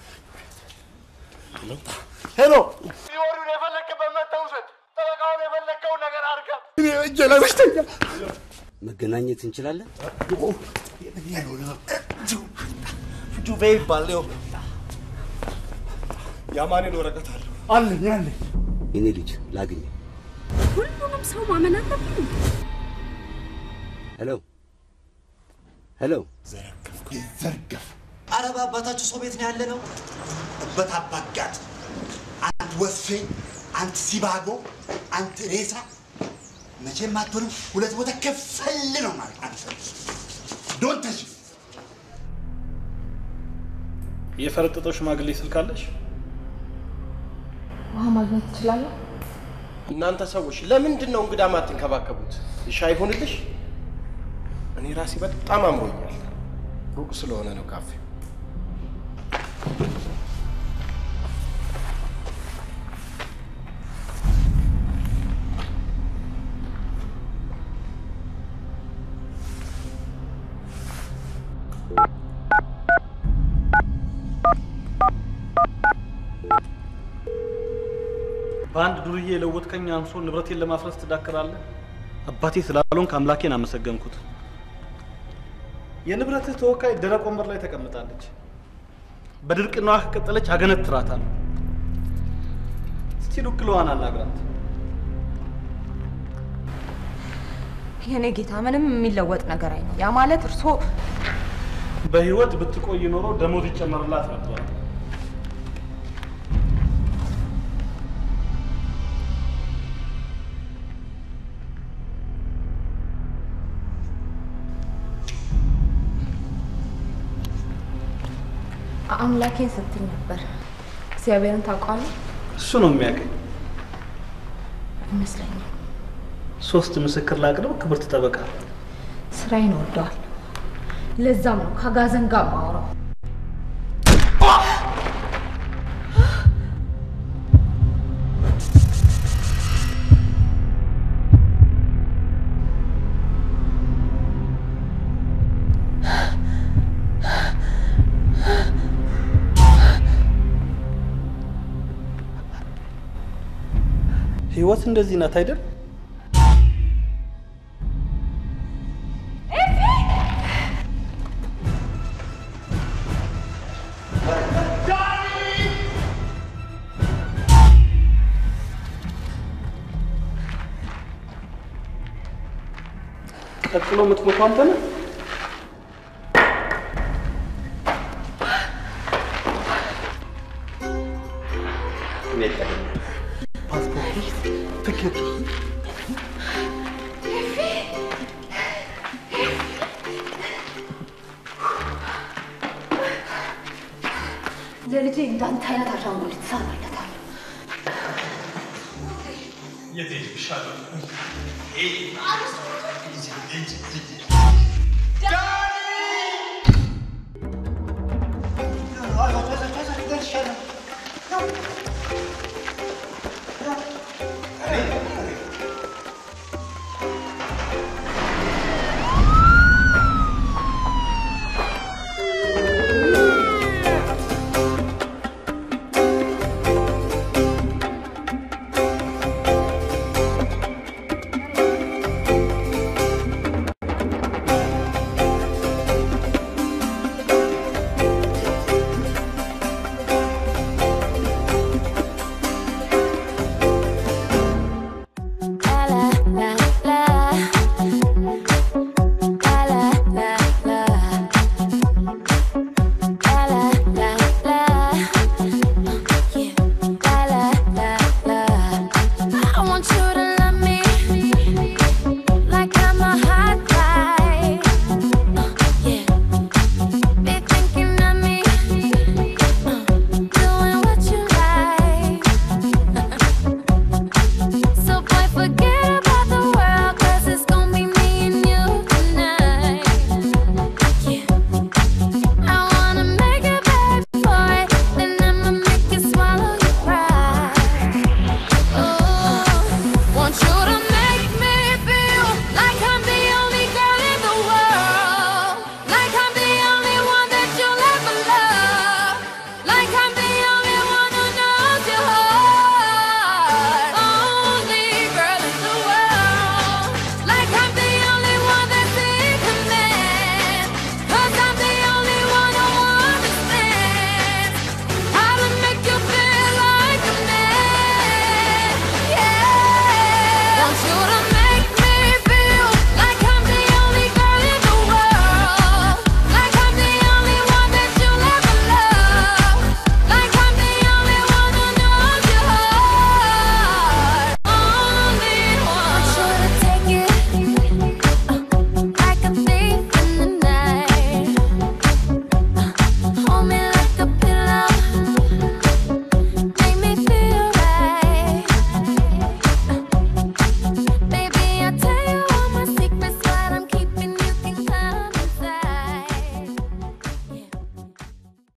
ሄሎ ሚሞሪውን የፈለክበት መተህ ውሰድ። ጠበቃውን የፈለከውን ነገር አድርገህ እኔ እጄ ላይ በሽተኛ መገናኘት እንችላለን? ጁቬ ይባል ይኸው የአማኑኤል ወረቀት አለው። አለኝ አለኝ። የኔ ልጅ ላግኝ። ሁሉንም ሰው ማመን አለብን። ሄሎ ሄሎ፣ ዘርገፍ አረ በአባታችሁ ሰው ቤት ነው ያለ ነው። እበት አባጋጥ አንድ ወስፌ፣ አንድ ሲባጎ፣ አንድ ሬሳ መቼም አትሆንም። ሁለት ቦታ ከፈል ነው ማለት አንተ ዶንተሽ የፈረጠጠው ሽማግሌ ስልክ አለሽ? ውሃ ማግኘት ትችላለህ? እናንተ ሰዎች ለምንድን ነው እንግዳ ማትንከባከቡት? ሻይ ይሆንልሽ? እኔ ራሴ በጣም አምሮኛል። ሩቅ ስለሆነ ነው ካፌ። በአንድ ዱርዬ የለወጥከኝ አንሶ ንብረቴን ለማፍረስ ትዳክራለህ? አባቴ ስላልሆንክ አምላኬን አመሰገንኩት። የንብረትህ ተወካይ ደረቅ ወንበር ላይ ተቀምጣለች። በድርቅናዋ ከቀጠለች አገነትራታለሁ። እስቲ ዱክለዋን አናግራት። የኔ ጌታ ምንም የሚለወጥ ነገር አይነ ያ ማለት እርሶ በህይወት ብትቆይ ኖሮ ደሞዝ ይጨመርላት ነበር። አምላኬን ስትል ነበር። እግዚአብሔርን ታውቀዋለህ? እሱ ነው የሚያውቀኝ። ይመስለኛል። ሶስት ምስክር ላቅርብ። ክብርት ጠበቃ፣ ስራዬን ወደዋል። ለዛም ነው ከአጋዘን ጋር ማውራው። ህይወት እንደዚህ ናት አይደል? ቀጥሎ የምትሞተው አንተ ነህ። እኔ ቀደም ፓስፖርት፣ ትኬቱ ለልጄ እንዳንተ አይነት አሻንጉሊት ትሰራለታል። የት ሄድሽ?